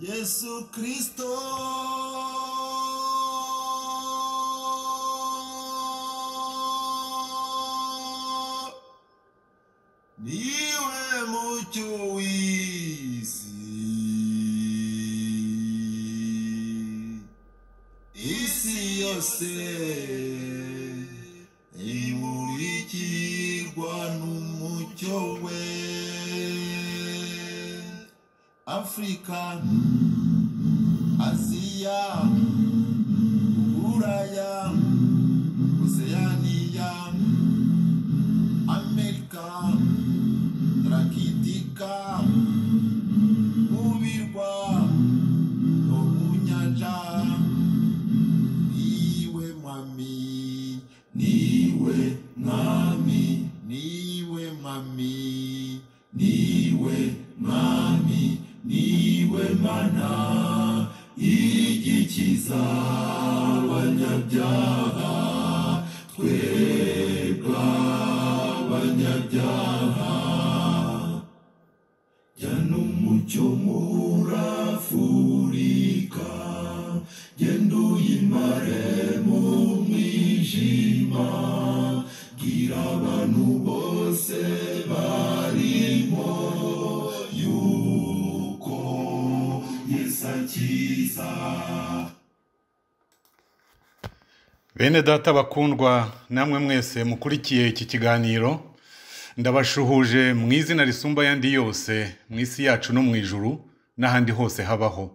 Yesu Kristo niwe mucyo w'isi isi yose imurikirwa n'umucyo we Afurika Aziya Buraya Oceania Amerika Rakitika Mubirwa no mu nyanja Niwe mwami Niwe mwami Niwe mwami Niwe mwami Niwe mana igikiza abanyabyaha twebwe abanyabyaha jya n'umucyo muri afurika genda uyimare mu mwijima bwira abantu bose barimo yuko yesu akiza Bene data bakundwa namwe mwese mukurikiye iki kiganiro ndabashuhuje mu izina risumba ayandi yose mu isi yacu no mu ijuru n'ahandi hose habaho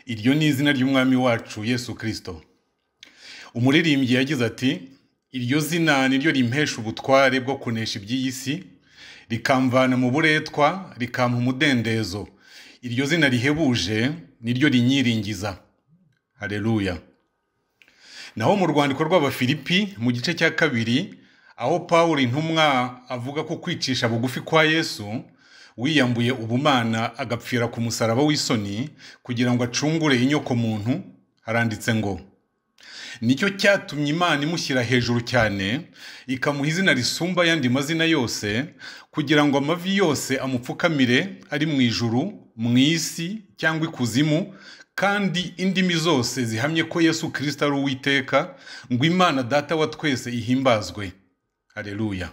iryo ni izina ry'umwami wacu yesu kirisito umuririmbyi yagize ati iryo zina ni ryo rimpesha ubutware bwo kunesha iby'iyi si rikamvana mu buretwa rikampa umudendezo iryo zina rihebuje ni ryo rinyiringiza hareruya naho mu rwandiko rw'abafilipi mu gice cya kabiri aho paul intumwa avuga ko kwicisha bugufi kwa yesu wiyambuye ubumana agapfira ku musaraba w'isoni kugira ngo acungure inyoko muntu haranditse ngo nicyo cyatumye imana imushyira hejuru cyane ikamuha izina risumba ayandi mazina yose kugira ngo amavi yose amupfukamire ari mu ijuru mu isi cyangwa ikuzimu kandi indimi zose zihamye ko yesu kirisita ari uwiteka ngo imana data wa twese ihimbazwe hareruya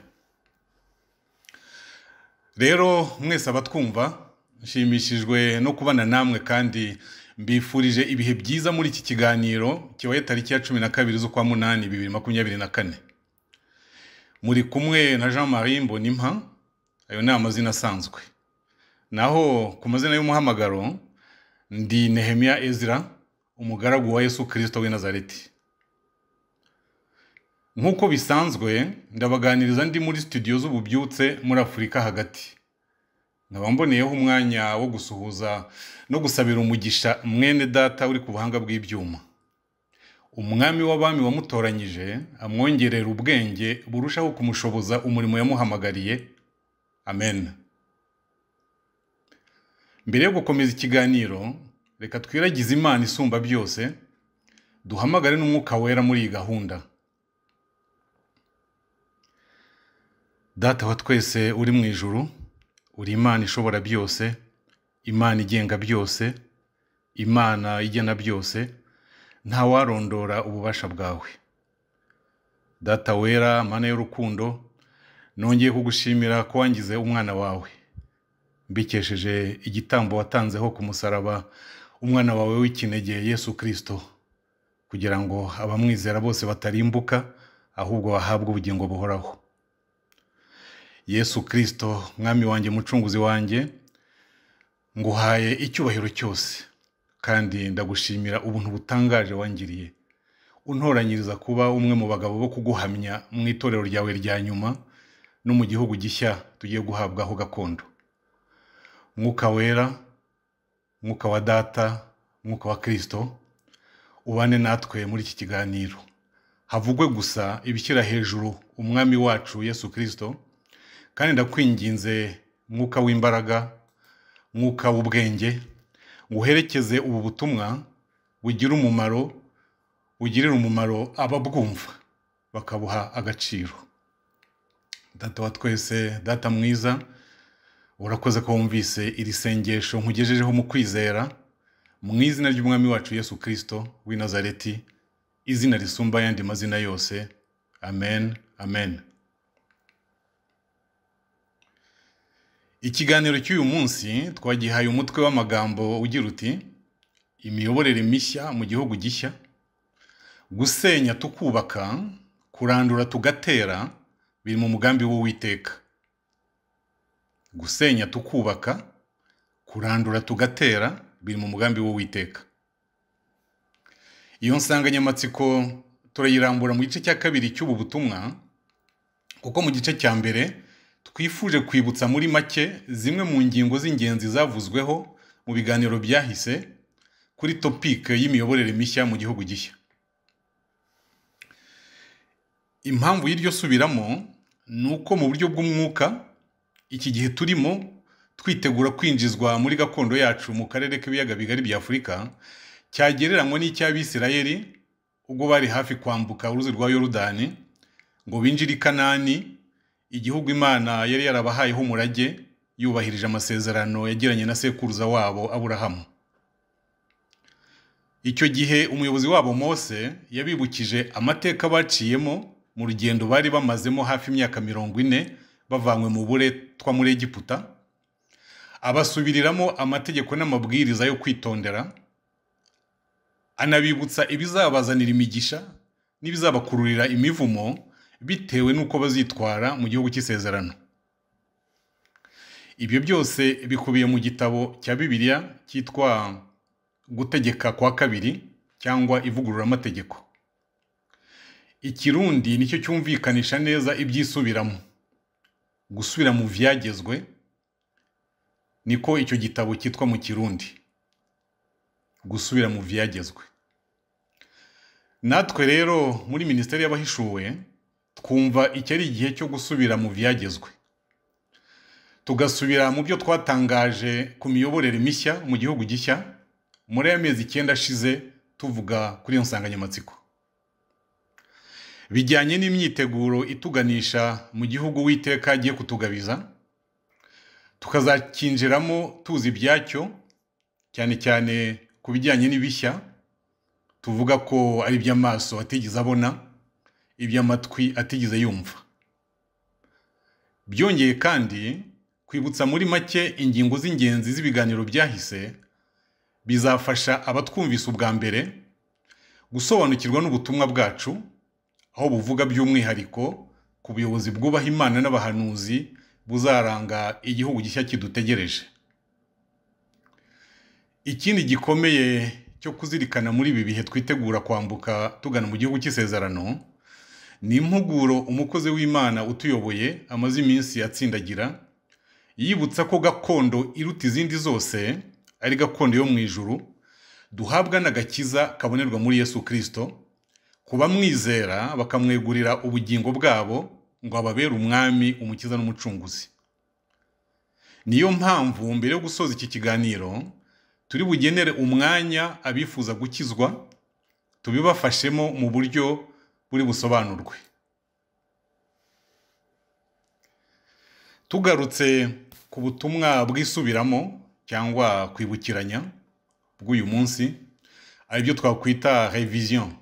rero mwese abatwumva nshimishijwe no kubana namwe kandi mbifurije ibihe byiza muri iki kiganiro kibaye tariki ya cumi na kabiri z'ukwa munani bibiri makumyabiri na kane muri kumwe na jean marie mbonimpa ayo ni amazina asanzwe naho ku mazina y'umuhamagaro ndi nehemiya ezra umugaragu wa yesu kirisito w'i nazareti nk'uko bisanzwe ndabaganiriza ndi muri studio z'ububyutse muri afurika hagati nkaba mboneyeho umwanya wo gusuhuza no gusabira umugisha mwene data uri ku buhanga bw'ibyuma umwami w'abami wamutoranyije amwongerera ubwenge burushaho kumushoboza umurimo yamuhamagariye amen mbere yo gukomeza ikiganiro reka twiragize imana isumba byose duhamagare n'umwuka wera muri iyi gahunda data wa twese uri mu ijuru uri imana ishobora byose imana igenga byose imana igena byose ntawarondora ububasha bwawe data wera mana y'urukundo nongeye kugushimira ko wangize umwana wawe mbikesheje igitambo watanzeho ku musaraba umwana wawe w'ikinege yesu kirisito kugira ngo abamwizera bose batarimbuka ahubwo bahabwe ubugingo buhoraho yesu kirisito mwami wanjye mucunguzi wanjye nguhaye icyubahiro cyose kandi ndagushimira ubuntu butangaje wangiriye untoranyiriza kuba umwe mu bagabo bo kuguhamya mu itorero ryawe rya nyuma no mu gihugu gishya tugiye guhabwaho gakondo mwuka wera mwuka wa data mwuka wa kirisito ubane natwe muri iki kiganiro havugwe gusa ibishyira hejuru umwami wacu yesu kirisito kandi ndakwinginze mwuka w'imbaraga mwuka w'ubwenge ngo uherekeze ubu butumwa bugira umumaro bugirira umumaro ababwumva bakabuha agaciro data wa twese data mwiza urakoze ko wumvise iri sengesho nkugejejeho mu kwizera mu izina ry'umwami wacu yesu kirisito w'i nazareti izina risumba ayandi mazina yose amen amen ikiganiro cy'uyu munsi twagihaye umutwe w'amagambo ugira uti imiyoborere mishya mu gihugu gishya gusenya tukubaka kurandura tugatera biri mu mugambi w'uwiteka gusenya tukubaka kurandura tugatera biri mu mugambi w'uwiteka iyo nsanganyamatsiko turayirambura mu gice cya kabiri cy'ubu butumwa kuko mu gice cya mbere twifuje kwibutsa muri make zimwe mu ngingo z'ingenzi zavuzweho mu biganiro byahise kuri topike y'imiyoborere mishya mu gihugu gishya impamvu y'iryo subiramo ni uko mu buryo bw'umwuka iki gihe turimo twitegura kwinjizwa muri gakondo yacu mu karere k'ibiyaga bigari bya afurika cyagereranywa n'icy'abisirayeli ubwo bari hafi kwambuka uruzi rwa yorudani ngo binjire i kanani igihugu imana yari yarabahayeho umurage yubahirije amasezerano yagiranye na sekuruza wabo aburahamu icyo gihe umuyobozi wabo mose yabibukije amateka baciyemo mu rugendo bari bamazemo hafi imyaka mirongo ine bavanywe mu buretwa muri egiputa abasubiriramo amategeko n'amabwiriza yo kwitondera anabibutsa ibizabazanira imigisha n'ibizabakururira imivumo bitewe n'uko bazitwara mu gihugu cy'isezerano ibyo byose bikubiye mu gitabo cya bibiliya cyitwa gutegeka kwa kabiri cyangwa ivugururamategeko ikirundi nicyo cyumvikanisha neza ibyisubiramo gusubira mu byagezwe niko icyo gitabo cyitwa mu kirundi gusubira mu byagezwe natwe rero muri minisiteri y'abahishuwe twumva iki ari igihe cyo gusubira mu byagezwe tugasubira mu byo twatangaje ku miyoborere mishya mu gihugu gishya muri aya mezi icyenda ashize tuvuga kuri iyo nsanganyamatsiko bijyanye n'imyiteguro ituganisha mu gihugu witeka agiye kutugabiza tukazakinjiramo tuzi ibyacyo cyane cyane ku bijyanye n'ibishya tuvuga ko ari iby'amaso atigeze abona iby'amatwi atigeze yumva byongeye kandi kwibutsa muri make ingingo z'ingenzi z'ibiganiro byahise bizafasha abatwumvise ubwa mbere gusobanukirwa n'ubutumwa bwacu aho buvuga by'umwihariko ku buyobozi bwubaha imana n'abahanuzi buzaranga igihugu gishya kidutegereje ikindi gikomeye cyo kuzirikana muri ibi bihe twitegura kwambuka tugana mu gihugu cy'isezerano ni impuguro umukozi w'imana utuyoboye amaze iminsi atsindagira yibutsa ko gakondo iruta izindi zose ari gakondo yo mu ijuru duhabwa n'agakiza kabonerwa muri yesu kirisito kubamwizera bakamwegurira ubugingo bwabo ngo ababere umwami umukiza n'umucunguzi niyo mpamvu mbere yo gusoza iki kiganiro turi bugenere umwanya abifuza gukizwa tubibafashemo mu buryo buri busobanurwe tugarutse ku butumwa bwisubiramo cyangwa kwibukiranya bw'uyu munsi aribyo twakwita revision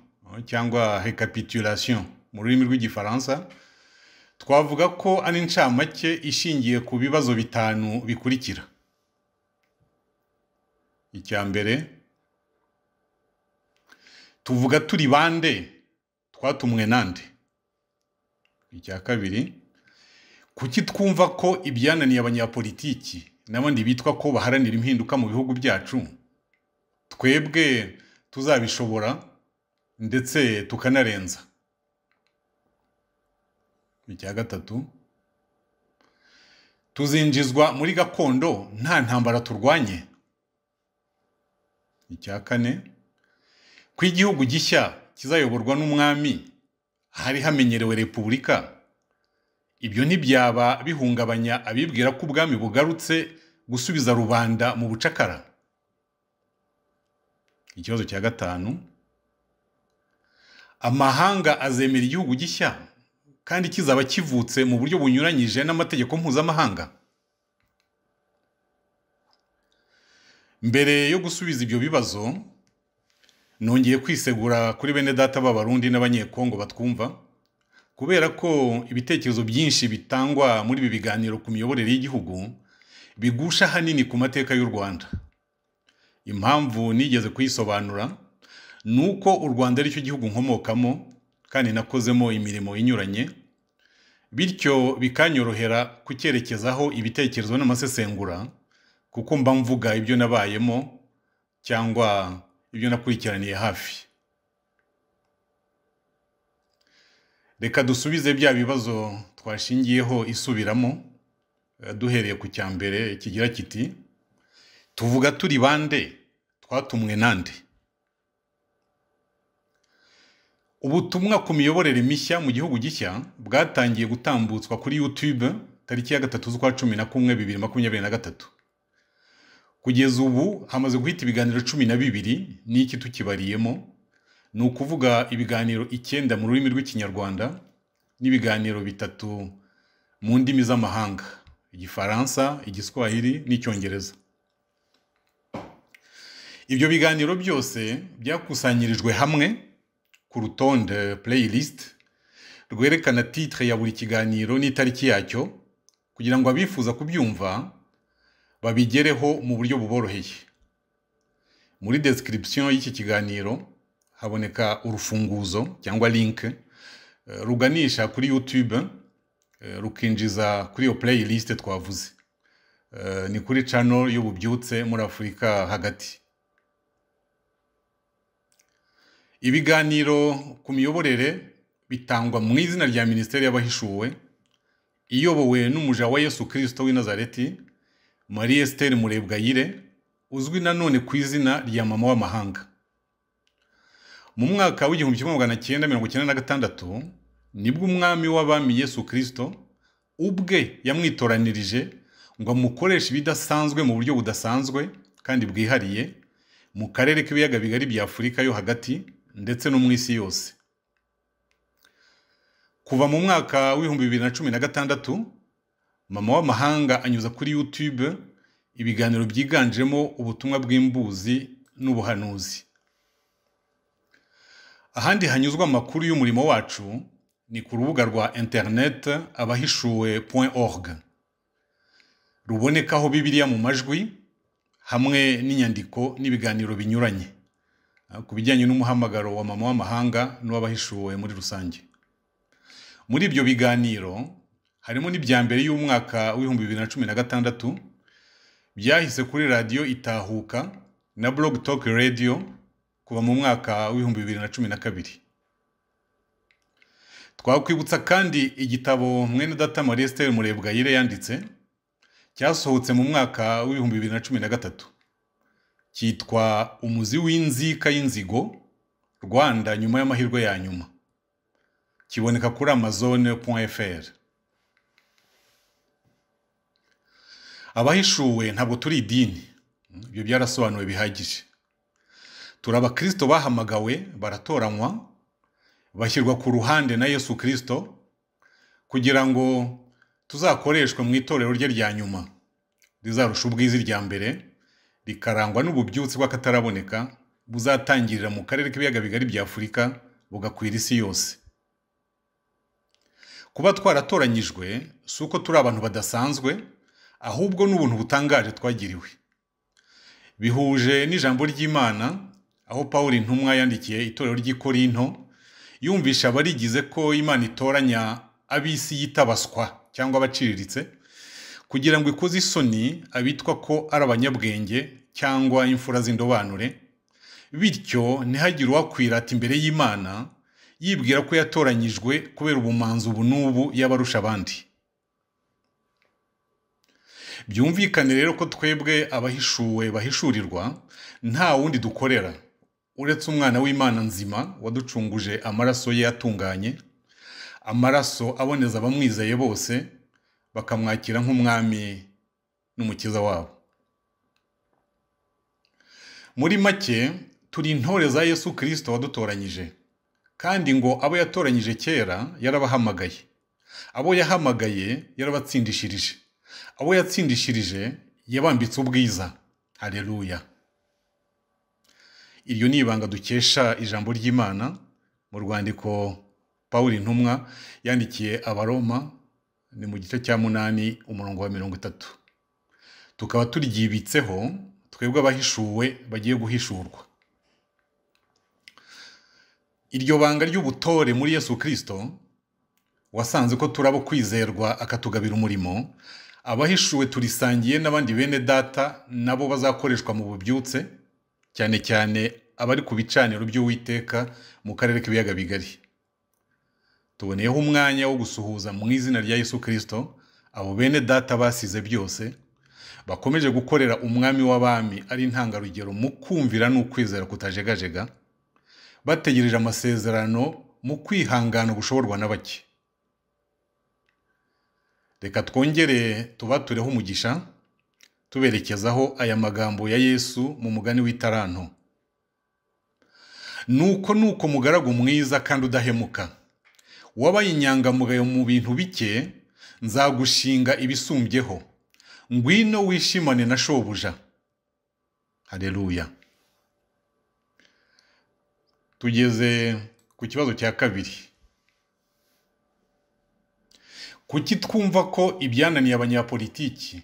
cyangwa recapitulation mu rurimi rw'igifaransa twavuga ko ari incamake ishingiye ku bibazo bitanu bikurikira icya mbere tuvuga turi bande twatumwe nande icya kabiri kuki twumva ko ibyananiye abanyapolitiki n'abandi bitwa ko baharanira impinduka mu bihugu byacu twebwe tuzabishobora ndetse tukanarenza icya gatatu tuzinjizwa muri gakondo nta ntambara turwanye icya kane ko igihugu gishya kizayoborwa n'umwami hari hamenyerewe repubulika ibyo ntibyaba bihungabanya abibwira ko ubwami bugarutse gusubiza rubanda mu bucakara ikibazo cya gatanu amahanga azemera igihugu gishya kandi kizaba kivutse mu buryo bunyuranyije n'amategeko mpuzamahanga mbere yo gusubiza ibyo bibazo nongeye kwisegura kuri bene data b'abarundi n'abanyekongo batwumva kubera ko ibitekerezo byinshi bitangwa muri ibi biganiro ku miyoborere y'igihugu bigusha ahanini ku mateka y'u rwanda impamvu nigeze kuyisobanura ni uko u rwanda ari cyo gihugu nkomokamo kandi nakozemo imirimo inyuranye bityo bikanyorohera kucyerekezaho ibitekerezo n'amasesengura kuko mba mvuga ibyo nabayemo cyangwa ibyo nakurikiraniye hafi reka dusubize bya bibazo twashingiyeho isubiramo eh, duhereye ku cya mbere kigira kiti tuvuga turi bande twatumwe nande ubutumwa ku miyoborere mishya mu gihugu gishya bwatangiye gutambutswa kuri youtube tariki ya gatatu z'ukwa cumi na kumwe bibiri makumyabiri na gatatu kugeza ubu hamaze guhita ibiganiro cumi na bibiri n'iki tukibariyemo ni ukuvuga ibiganiro icyenda mu rurimi rw'ikinyarwanda n'ibiganiro bitatu mu ndimi z'amahanga igifaransa igiswahili n'icyongereza ibyo biganiro byose byakusanyirijwe hamwe ku rutonde playlist rwerekana titre ya buri kiganiro n'itariki yacyo kugira ngo abifuza kubyumva babigereho mu buryo buboroheye muri description y'iki kiganiro haboneka urufunguzo cyangwa link eh, ruganisha kuri youtube eh, rukinjiza kuri iyo playlist twavuze Eh, ni kuri channel y'ububyutse muri afurika hagati ibiganiro ku miyoborere bitangwa mu izina rya minisiteri y'abahishuwe iyobowe n'umuja wa yesu kirisito w'i nazareti marie esiteri murebwayire uzwi nanone ku izina rya mama w'amahanga mu mwaka w'igihumbi kimwe magana cyenda mirongo icyenda na gatandatu nibwo umwami w'abami yesu kirisito ubwe yamwitoranirije ngo amukoreshe ibidasanzwe mu buryo budasanzwe kandi bwihariye mu karere k'ibiyaga bigari bya afurika yo hagati ndetse no mu isi yose kuva mu mwaka w'ibihumbi bibiri na cumi na gatandatu mama w'amahanga anyuza kuri youtube ibiganiro byiganjemo ubutumwa bw'imbuzi n'ubuhanuzi ahandi hanyuzwa amakuru y'umurimo wacu ni ku rubuga rwa internet abahishuwe org rubonekaho bibiliya mu majwi hamwe n'inyandiko n'ibiganiro binyuranye Ah, ku bijyanye n'umuhamagaro wa mama w'amahanga n'uw'abahishuwe muri rusange muri ibyo biganiro harimo n'ibya mbere y'umwaka w'ibihumbi bibiri na cumi na gatandatu byahise kuri radiyo itahuka na blog talk radio kuva mu mwaka w'ibihumbi bibiri na cumi na kabiri twakwibutsa kandi igitabo mwene data marie stelle murebwayire yanditse cyasohotse mu mwaka w'ibihumbi bibiri na cumi na gatatu cyitwa umuzi w'inzika y'inzigo rwanda nyuma y'amahirwe ya nyuma kiboneka kuri amazone.fr abahishuwe ntabwo turi idini ibyo byarasobanuwe bihagije turi abakristo bahamagawe baratoranywa bashyirwa ku ruhande na yesu kirisito kugira ngo tuzakoreshwe mu itorero rye rya nyuma rizarusha ubwiza irya mbere rikarangwa n'ububyutsi bw'akataraboneka buzatangirira mu karere k'ibiyaga bigari bya afurika bugakwira isi yose kuba twaratoranyijwe si uko turi abantu badasanzwe ahubwo ni ubuntu butangaje twagiriwe bihuje n'ijambo ry'imana aho paul intumwa yandikiye itorero ry'i korinto yumvisha abarigize ko imana itoranya ab'isi yitabaswa cyangwa abaciriritse kugira ngo ikoze isoni abitwa ko ari abanyabwenge cyangwa imfura z'indobanure bityo ntihagire uwakwirata imbere y'imana yibwira ko yatoranyijwe kubera ubumanzi ubu n'ubu y'abarusha abandi byumvikane rero ko twebwe abahishuwe bahishurirwa nta wundi dukorera uretse umwana w'imana nzima waducunguje amaraso ye yatunganye amaraso aboneza abamwizeye bose bakamwakira nk'umwami n'umukiza wabo muri make turi intore za yesu kirisito wadutoranyije kandi ngo abo yatoranyije kera yarabahamagaye abo yahamagaye yarabatsindishirije abo yatsindishirije yabambitse ubwiza hareruya iryo ni ibanga dukesha ijambo ry'imana mu rwandiko paul intumwa yandikiye abaroma ni mu gice cya munani umurongo wa mirongo itatu tukaba turyibitseho twebwe abahishuwe bagiye guhishurwa iryo banga ry'ubutore muri yesu kirisito wasanze ko turaba kwizerwa akatugabira umurimo abahishuwe turisangiye n'abandi bene data nabo bazakoreshwa mu bubyutse cyane cyane abari ku bicaniro by'uwiteka mu karere k'ibiyaga bigari tuboneyeho umwanya wo gusuhuza mu izina rya yesu kirisito abo bene data basize byose bakomeje gukorera umwami w'abami ari intangarugero mu kumvira n'ukwizera kutajegajega bategereje amasezerano mu kwihangana gushoborwa na bake reka twongere tubatureho umugisha tuberekezaho aya magambo ya yesu mu mugani w'itaranto nuko nuko mugaragu mwiza kandi udahemuka wabaye inyangamugayo mu bintu bike nzagushinga ibisumbyeho ngwino wishimane na shobuja hareruya tugeze ku kibazo cya kabiri kuki twumva ko ibyananiye abanyapolitiki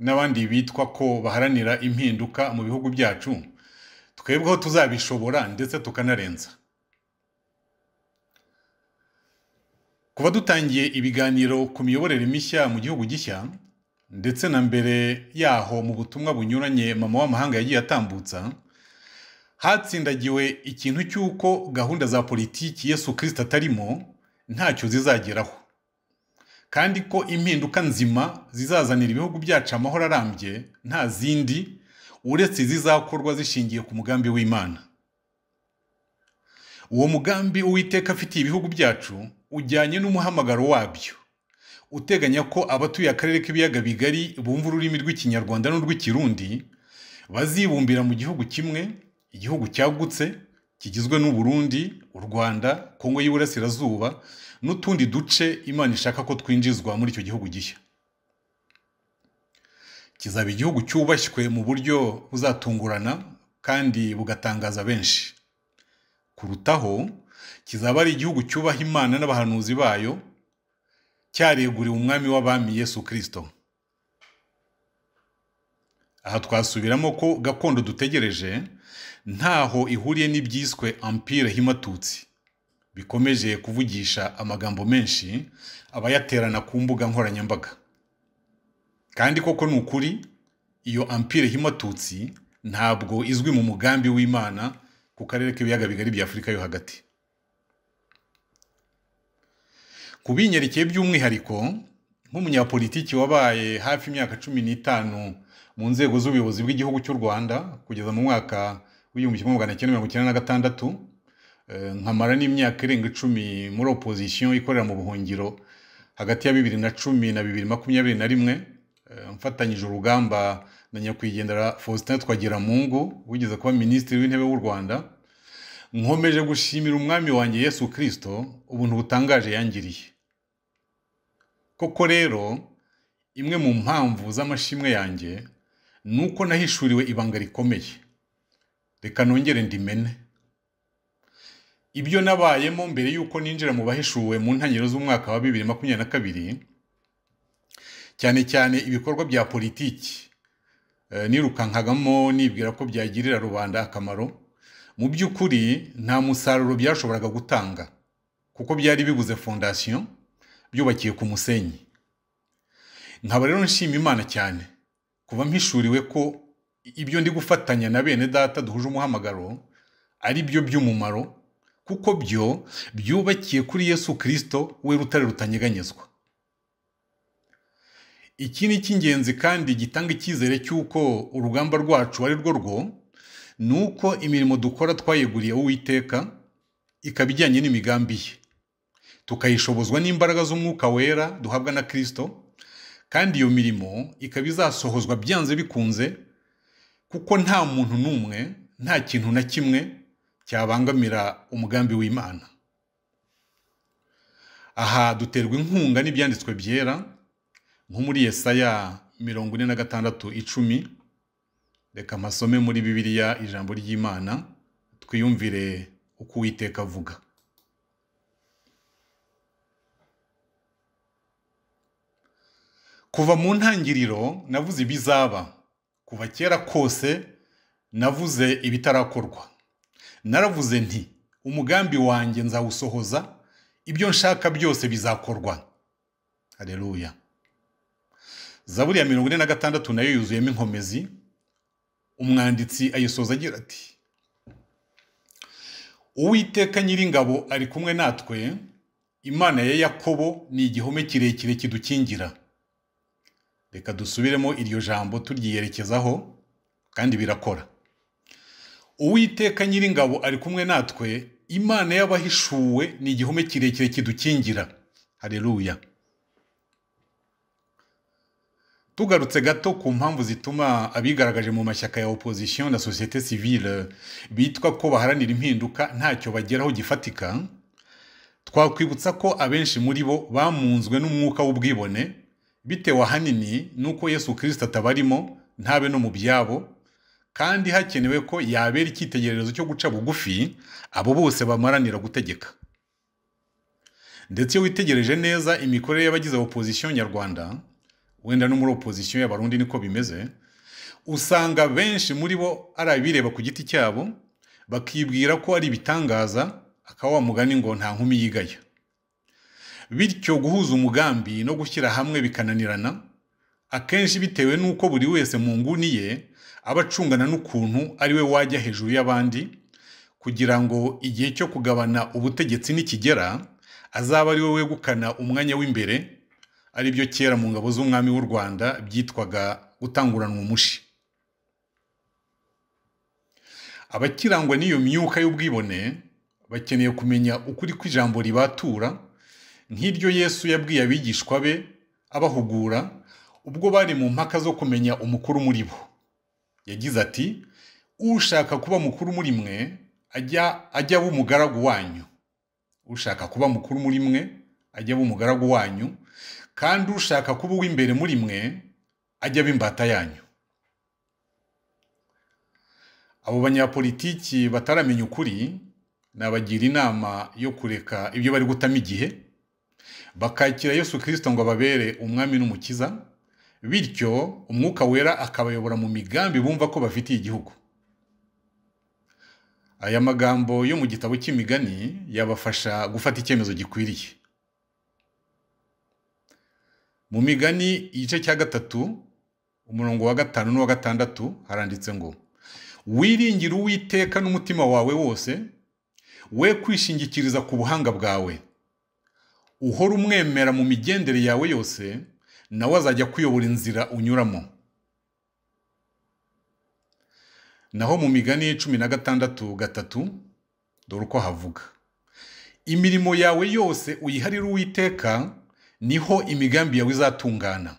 n'abandi bitwa ko baharanira impinduka mu bihugu byacu twebweho tuzabishobora ndetse tukanarenza kuva dutangiye ibiganiro ku miyoborere mishya mu gihugu gishya ndetse na mbere yaho mu butumwa bunyuranye mama w'amahanga yagiye atambutsa hatsindagiwe ikintu cy'uko gahunda za politiki yesu kirisita atarimo ntacyo zizageraho kandi ko impinduka nzima zizazanira ibihugu byacu amahoro arambye nta zindi uretse izizakorwa zishingiye ku mugambi w'imana uwo mugambi uwiteka afitiye ibihugu byacu ujyanye n'umuhamagaro wabyo uteganya ko abatuye akarere k'ibiyaga bigari bumva ururimi rw'ikinyarwanda n'urw'ikirundi bazibumbira mu gihugu kimwe igihugu cyagutse kigizwe n'uburundi u rwanda kongo y'iburasirazuba n'utundi duce imana ishaka ko twinjizwa muri icyo gihugu gishya kizaba igihugu cyubashywe mu buryo buzatungurana kandi bugatangaza benshi kurutaho kizaba ari igihugu cyubaha imana n'abahanuzi bayo cyareguriwe umwami w'abami yesu kirisito aha twasubiramo ko gakondo dutegereje ntaho ihuriye n'ibyiswe ampire himatutsi bikomeje kuvugisha amagambo menshi abayaterana ku mbuga nkoranyambaga kandi koko ni ukuri iyo ampire himatutsi ntabwo izwi mu mugambi w'imana ku karere k'ibiyaga bigari bya afurika yo hagati ku binyerekeye by'umwihariko nk'umunyapolitiki wabaye hafi imyaka cumi n'itanu mu nzego z'ubuyobozi bw'igihugu cy'u rwanda kugeza mu mwaka w'igihumbi kimwe magana cyenda mirongo icyenda na gatandatu nkamara n'imyaka irenga icumi muri opozisiyo ikorera mu buhungiro hagati ya bibiri na cumi na bibiri makumyabiri na rimwe mfatanyije urugamba na nyakwigendera faustin twagiramungu wigeze kuba minisitiri w'intebe w'u rwanda nkomeje gushimira umwami wanjye yesu kirisito ubuntu butangaje yangiriye koko rero imwe mu mpamvu z'amashimwe yanjye ni uko nahishuriwe ibanga rikomeye reka nongere ndimene ibyo nabayemo mbere y'uko ninjira mu bahishuwe mu ntangiriro z'umwaka wa bibiri makumyabiri na kabiri cyane cyane ibikorwa bya politiki nirukankagamo nibwira ko byagirira rubanda akamaro mu by'ukuri nta musaruro byashoboraga gutanga kuko byari bibuze fondasiyo byubakiye ku musenyi nkaba rero nshima imana cyane kuba mpishuriwe ko ibyo ndi gufatanya na bene data duhuje umuhamagaro ari byo by'umumaro kuko byo byubakiye kuri yesu kirisito we rutare rutanyeganyezwa iki ni icy'ingenzi kandi gitanga icyizere cy'uko urugamba rwacu ari rwo rwo ni uko imirimo dukora twayeguriye uwiteka ikaba ijyanye n'imigambi ye tukayishobozwa n'imbaraga z'umwuka wera duhabwa na kirisito kandi iyo mirimo ikaba izasohozwa byanze bikunze kuko nta muntu n'umwe nta kintu na kimwe cyabangamira umugambi w'imana aha duterwa inkunga n'ibyanditswe byera nko muri yesaya mirongo ine na gatandatu icumi reka mpasome muri bibiliya ijambo ry'imana twiyumvire uko uwiteka avuga kuva mu ntangiriro navuze ibizaba kuva kera kose navuze ibitarakorwa naravuze nti umugambi wanjye nzawusohoza ibyo nshaka byose bizakorwa hareruya zaburi ya mirongo ine na gatandatu nayo yuzuyemo inkomezi umwanditsi ayisoza agira ati uwiteka nyiringabo ari kumwe natwe imana ya yakobo ni igihome kirekire kidukingira reka dusubiremo iryo jambo turyiyerekezaho kandi birakora uwiteka nyiringabo ari kumwe natwe imana y'abahishuwe ni igihome kirekire kidukingira hareruya tugarutse gato ku mpamvu zituma abigaragaje mu mashyaka ya opozisiyo na sosiyete sivile bitwa ko baharanira impinduka ntacyo bageraho gifatika twakwibutsa ko abenshi muri bo bamunzwe n'umwuka w'ubwibone bitewe ahanini n'uko yesu kirisita atabarimo ntabe no mu byabo kandi hakenewe ko yabera icyitegererezo cyo guca bugufi abo bose bamaranira gutegeka ndetse iyo witegereje neza imikorere y'abagize opozisiyo nyarwanda wenda no muri opozisiyo y'abarundi niko bimeze usanga benshi muri bo ari abireba ku giti cyabo bakibwira ko ari ibitangaza akaba wamugani ngo nta nkumi yigaya bityo guhuza umugambi no gushyira hamwe bikananirana akenshi bitewe n'uko buri wese mu nguni ye aba acungana n'ukuntu ari we wajya hejuru y'abandi kugira ngo igihe cyo kugabana ubutegetsi nikigera azaba ari we wegukana umwanya w'imbere ari byo kera mu ngabo z'umwami w'u rwanda byitwaga gutanguranwa umushi abakirangwa n'iyo myuka y'ubwibone bakeneye kumenya ukuri kw'ijambo ribatura nk'iryo yesu yabwiye abigishwa be abahugura ubwo bari mu mpaka zo kumenya umukuru muri bo yagize ati ushaka kuba mukuru muri mwe ajya ajya aba umugaragu wanyu ushaka kuba mukuru muri mwe ajya aba umugaragu wanyu kandi ushaka kuba uw'imbere muri mwe ajya aba imbata yanyu abo banyapolitiki bataramenya ukuri nabagira inama yo kureka ibyo bari gutama igihe bakakira yesu kirisito ngo ababere umwami n'umukiza bityo umwuka wera akabayobora mu migambi bumva ko bafitiye igihugu aya magambo yo mu gitabo cy'imigani yabafasha gufata icyemezo gikwiriye mu migani igice cya gatatu umurongo wa gatanu n'uwa gatandatu haranditse ngo wiringire uwiteka n'umutima wawe wose we kwishingikiriza ku buhanga bwawe uhora umwemera mu migendere yawe yose nawe azajya kuyobora inzira unyuramo naho mu migani cumi na gatandatu gatatu dore uko havuga imirimo yawe yose uyiharire uwiteka niho imigambi yawe izatungana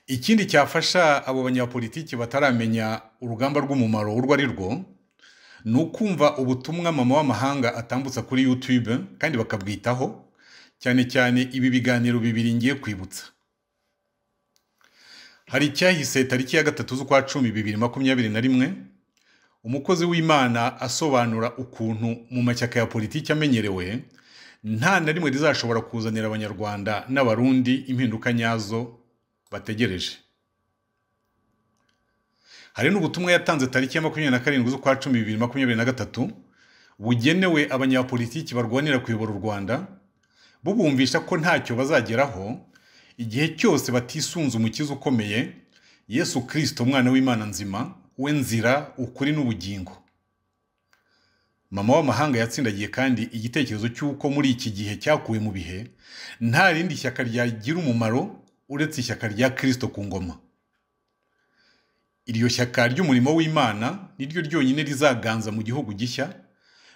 ikindi cyafasha abo banyapolitiki bataramenya urugamba rw'umumaro urwo ari rwo ni ukumva ubutumwa mama w'amahanga atambutsa kuri YouTube kandi bakabwitaho cyane cyane ibi biganiro bibiri ngiye kwibutsa hari icyahise tariki ya gatatu z'ukwa cumi bibiri makumyabiri na rimwe umukozi w'imana asobanura ukuntu mu mashyaka ya politiki amenyerewe nta na rimwe rizashobora kuzanira abanyarwanda n'abarundi impinduka nyazo bategereje hari n'ubutumwa yatanze tariki ya makumyabiri na karindwi z'ukwa cumi bibiri makumyabiri na gatatu bugenewe abanyapolitiki barwanira kuyobora u rwanda bubumvisha ko ntacyo bazageraho igihe cyose batisunze umukiza ukomeye yesu kirisito umwana w'imana nzima we nzira ukuri n'ubugingo mama w'amahanga yatsindagiye kandi igitekerezo cy'uko muri iki gihe cyakuwe mu bihe nta rindi shyaka ryagira umumaro uretse ishyaka rya kirisito ku ngoma iryo shyaka ry'umurimo w'imana niryo ryonyine rizaganza mu gihugu gishya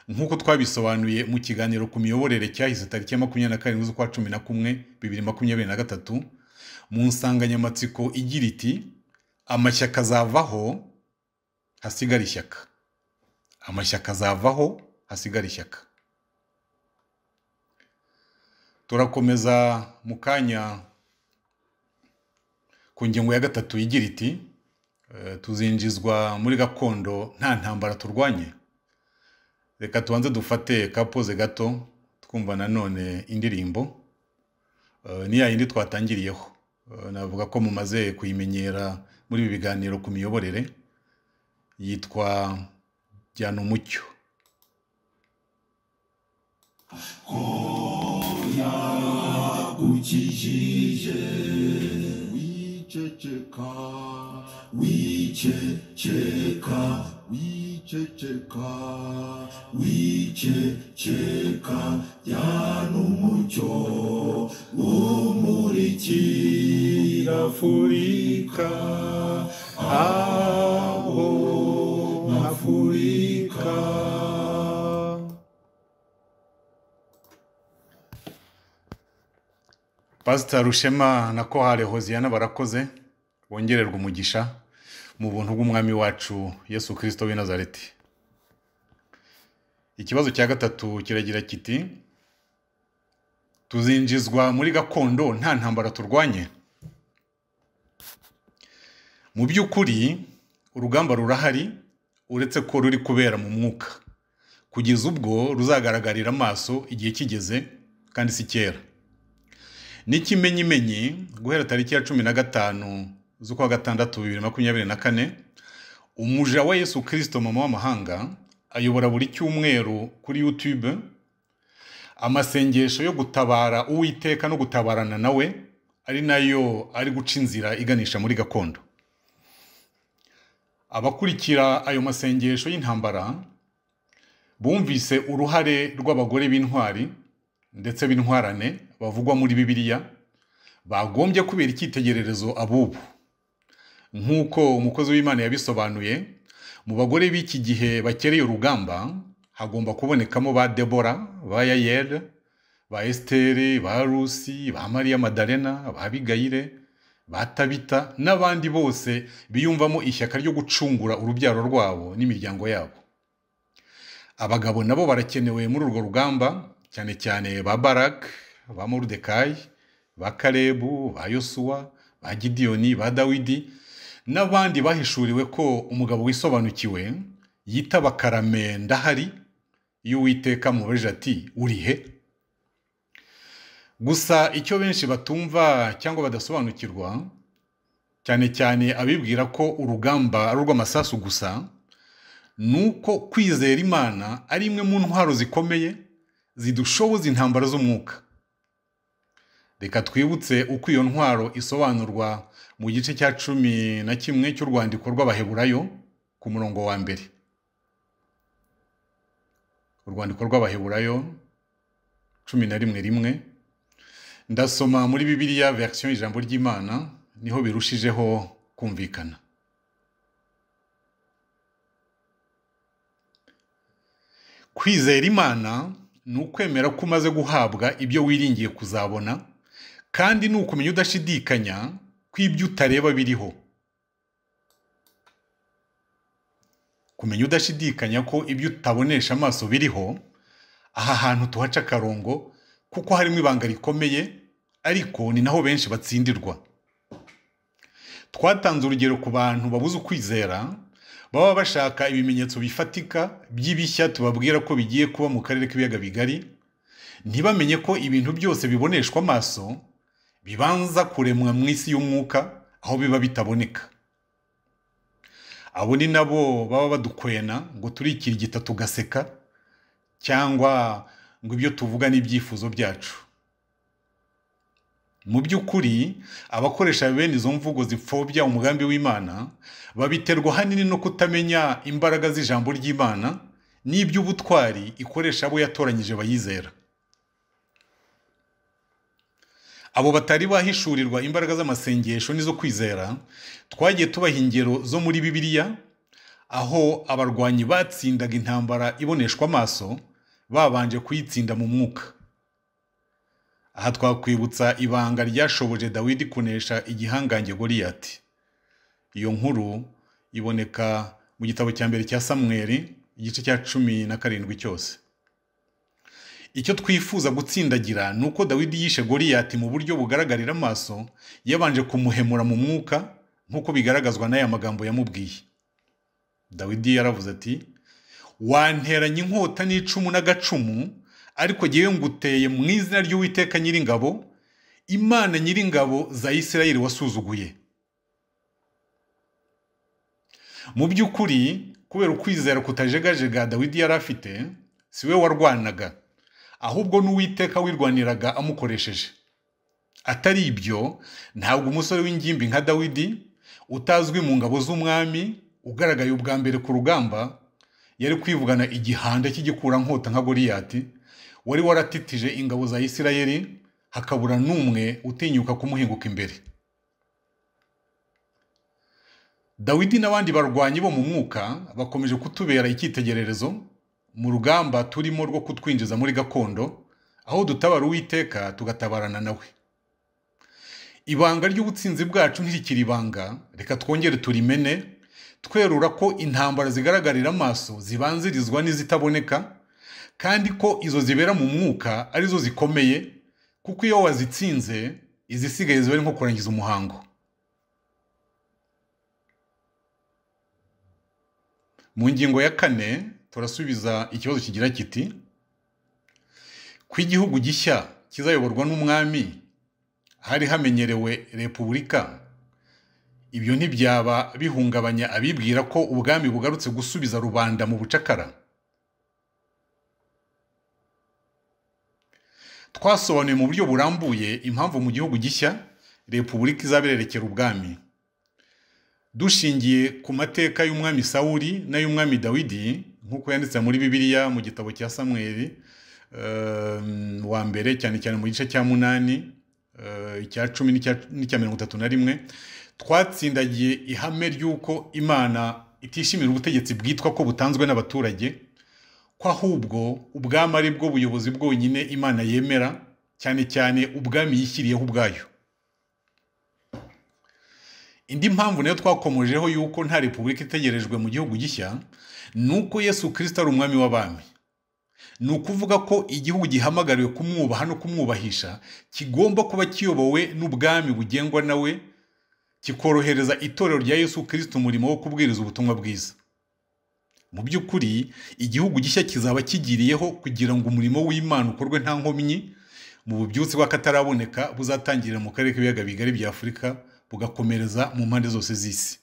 nk'uko twabisobanuye mu kiganiro ku miyoborere cyahise tariki ya makumyabiri na karindwi z'ukwa cumi na kumwe bibiri makumyabiri na gatatu mu nsanganyamatsiko igira iti amashyaka azavaho hasigara ishyaka amashyaka azavaho hasigara ishyaka turakomeza mu kanya ku ngingo ya gatatu igira iti eh, tuzinjizwa muri gakondo nta ntambara turwanye reka tubanze dufate kapoze gato twumva nanone indirimbo Eh, ni ya yindi twatangiriyeho Eh, navuga ko mumaze kuyimenyera muri ibi biganiro ku miyoborere yitwa jyana umucyo yakukijije wiceceka wiceceka wiceceka wiceceka yana umucyo umurikira afurika abo afurika pasita rushema na kohare hoziyana barakoze bongererwa umugisha mu buntu bw'umwami wacu yesu kirisito w'i nazareti ikibazo cya gatatu kiragira kiti tuzinjizwa muri gakondo nta ntambara turwanye mu by'ukuri urugamba rurahari uretse ko ruri kubera mu mwuka kugeza ubwo ruzagaragarira amaso igihe kigeze kandi si kera n'ikimenyimenyi guhera tariki ya cumi na gatanu z'ukwa gatandatu bibiri na makumyabiri na kane umuja wa yesu kirisito mama w'amahanga ayobora buri cyumweru kuri youtube amasengesho yo gutabara uwiteka no gutabarana nawe ari nayo ari guca inzira iganisha muri gakondo abakurikira ayo masengesho y'intambara bumvise uruhare rw'abagore b'intwari ndetse b'intwarane bavugwa muri bibiliya bagombye kubera icyitegererezo ab'ubu nk'uko umukozi w'imana yabisobanuye mu bagore b'iki gihe bakereye urugamba hagomba kubonekamo ba debora ba yayeli ba esiteri ba rusi ba mariya madarena ba abigayire ba tabita n'abandi bose biyumvamo ishyaka ryo gucungura urubyaro rwabo n'imiryango yabo abagabo nabo barakenewe muri urwo rugamba cyane cyane ba barak ba moridekayi ba karebu ba yosuwa ba gidiyoni ba dawidi n'abandi bahishuriwe ko umugabo wisobanukiwe yitaba karame ndahari iyo uwiteka mubajije ati urihe gusa icyo benshi batumva cyangwa badasobanukirwa cyane cyane abibwira ko urugamba ari urw'amasasu gusa ni uko kwizera imana ari imwe mu ntwaro zikomeye zidushoboza intambara z'umwuka reka twibutse uko iyo ntwaro isobanurwa mu gice cya cumi na kimwe cy'urwandiko rw'abaheburayo ku murongo wa mbere urwandiko rw'abaheburayo cumi na rimwe rimwe ndasoma muri bibiliya verisiyo ijambo ry'imana niho birushijeho kumvikana kwizera imana ni ukwemera ko umaze guhabwa ibyo wiringiye kuzabona kandi ni ukumenya udashidikanya ko ibyo utareba biriho kumenya udashidikanya ko ibyo utabonesha amaso biriho aha hantu tuhaca akarongo kuko harimo ibanga rikomeye ariko ni naho benshi batsindirwa twatanze urugero ku bantu babuze ukwizera baba bashaka ibimenyetso bifatika by'ibishya tubabwira ko bigiye kuba mu karere k'ibiyaga bigari ntibamenye ko ibintu byose biboneshwa amaso bibanza kuremwa mu isi y'umwuka aho biba bitaboneka abo ni nabo baba badukwena ngo turikirigita tugaseka cyangwa ngo ibyo tuvuga n'ibyifuzo byacu mu by'ukuri abakoresha bene izo mvugo zipfobya umugambi w'imana babiterwa ahanini no kutamenya imbaraga z'ijambo ry'imana n'iby'ubutwari ikoresha abo yatoranyije bayizera abo batari bahishurirwa imbaraga z'amasengesho n'izo kwizera twagiye tubaha ingero zo muri bibiliya aho abarwanyi batsindaga intambara iboneshwa amaso babanje kuyitsinda mu mwuka aha twakwibutsa ibanga ryashoboje dawidi kunesha igihangange goliyati iyo nkuru iboneka mu gitabo cya mbere cya samweri igice cya cumi na karindwi cyose icyo twifuza gutsindagira ni uko dawidi yishe goliyati mu buryo bugaragarira amaso yabanje kumuhemura mu mwuka nk'uko bigaragazwa n'aya magambo yamubwiye dawidi yaravuze ati wanteranya inkota n'icumu n'agacumu ariko ngewe nguteye mu izina ry'uwiteka nyiringabo imana nyiringabo za isirayeli wasuzuguye mu by'ukuri kubera ukwizera kutajegajega dawidi yari afite si we warwanaga ahubwo n'uwiteka wirwaniraga amukoresheje atari ibyo ntabwo umusore w'ingimbi nka dawidi utazwi mu ngabo z'umwami ugaragaye ubwa mbere ku rugamba yari kwivugana igihanda cy'igikurankota nka goliyati wari waratitije ingabo za isirayeli hakabura n'umwe utinyuka kumuhinguka imbere dawidi n'abandi barwanyi bo mu mwuka bakomeje kutubera icyitegererezo mu rugamba turimo rwo kutwinjiza muri gakondo aho dutabara uwiteka tugatabarana nawe ibanga ry'ubutsinzi bwacu ntirikiri ibanga reka twongere turimene twerura ko intambara zigaragarira amaso zibanzirizwa n'izitaboneka kandi ko izo zibera mu mwuka arizo zikomeye kuko iyo wazitsinze izisigaye ziba ari nko kurangiza umuhango mu ngingo ya kane turasubiza ikibazo kigira kiti ku igihugu gishya kizayoborwa n'umwami hari hamenyerewe repubulika ibyo ntibyaba bihungabanya abibwira ko ubwami bugarutse gusubiza rubanda mu bucakara twasobanuye mu buryo burambuye impamvu mu gihugu gishya repubulika izabererekera ubwami dushingiye ku mateka y'umwami sawuri n'ay'umwami dawidi nk'uko yanditse muri bibiliya mu gitabo cya samweri ehm, wa mbere cyane cyane mu gice cya munani eh, icya cumi n'icya- n'icya mirongo itatu na rimwe twatsindagiye ihame ry'uko imana itishimira ubutegetsi bwitwa ko butanzwe n'abaturage ko ahubwo ubwami ari bwo buyobozi bwonyine imana yemera cyane cyane ubwami yishyiriyeho ubwayo indi mpamvu nayo twakomojeho yuko nta repubulika itegerejwe mu gihugu gishya ni uko yesu kirisita ari umwami w'abami ni ukuvuga ko igihugu gihamagariwe kumwubaha no kumwubahisha kigomba kuba kiyobowe n'ubwami bugengwa nawe kikorohereza itorero rya yesu kirisita umurimo wo kubwiriza ubutumwa bwiza mu by'ukuri igihugu gishya kizaba kigiriyeho kugira ngo umurimo w'imana ukorwe nta nkomyi mu bubyutse bw'akataraboneka buzatangirira mu karere k'ibiyaga bigari bya afurika bugakomereza mu mpande zose z'isi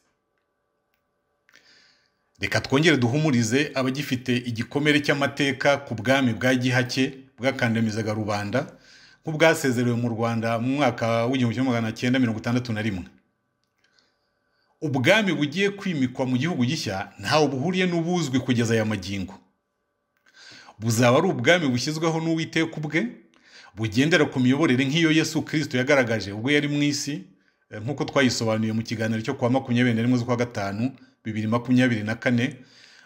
reka twongere duhumurize abagifite igikomere cy'amateka ku bwami bwa gihake bwakandamizaga rubanda nk'ubwasezerewe mu rwanda mu mwaka w'igihumbi kimwe magana cyenda mirongo itandatu na rimwe ubwami bugiye kwimikwa mu gihugu gishya ntawe buhuriye n'ubuzwi kugeza aya magingo buzaba ari ubwami bushyizweho n'uwiteka ubwe bugendera ku miyoborere nk'iyo yesu kirisito yagaragaje ubwo yari mu isi eh, nk'uko twayisobanuye mu kiganiro cyo kuwa makumyabiri na rimwe z'ukwa gatanu bibiri makumyabiri na kane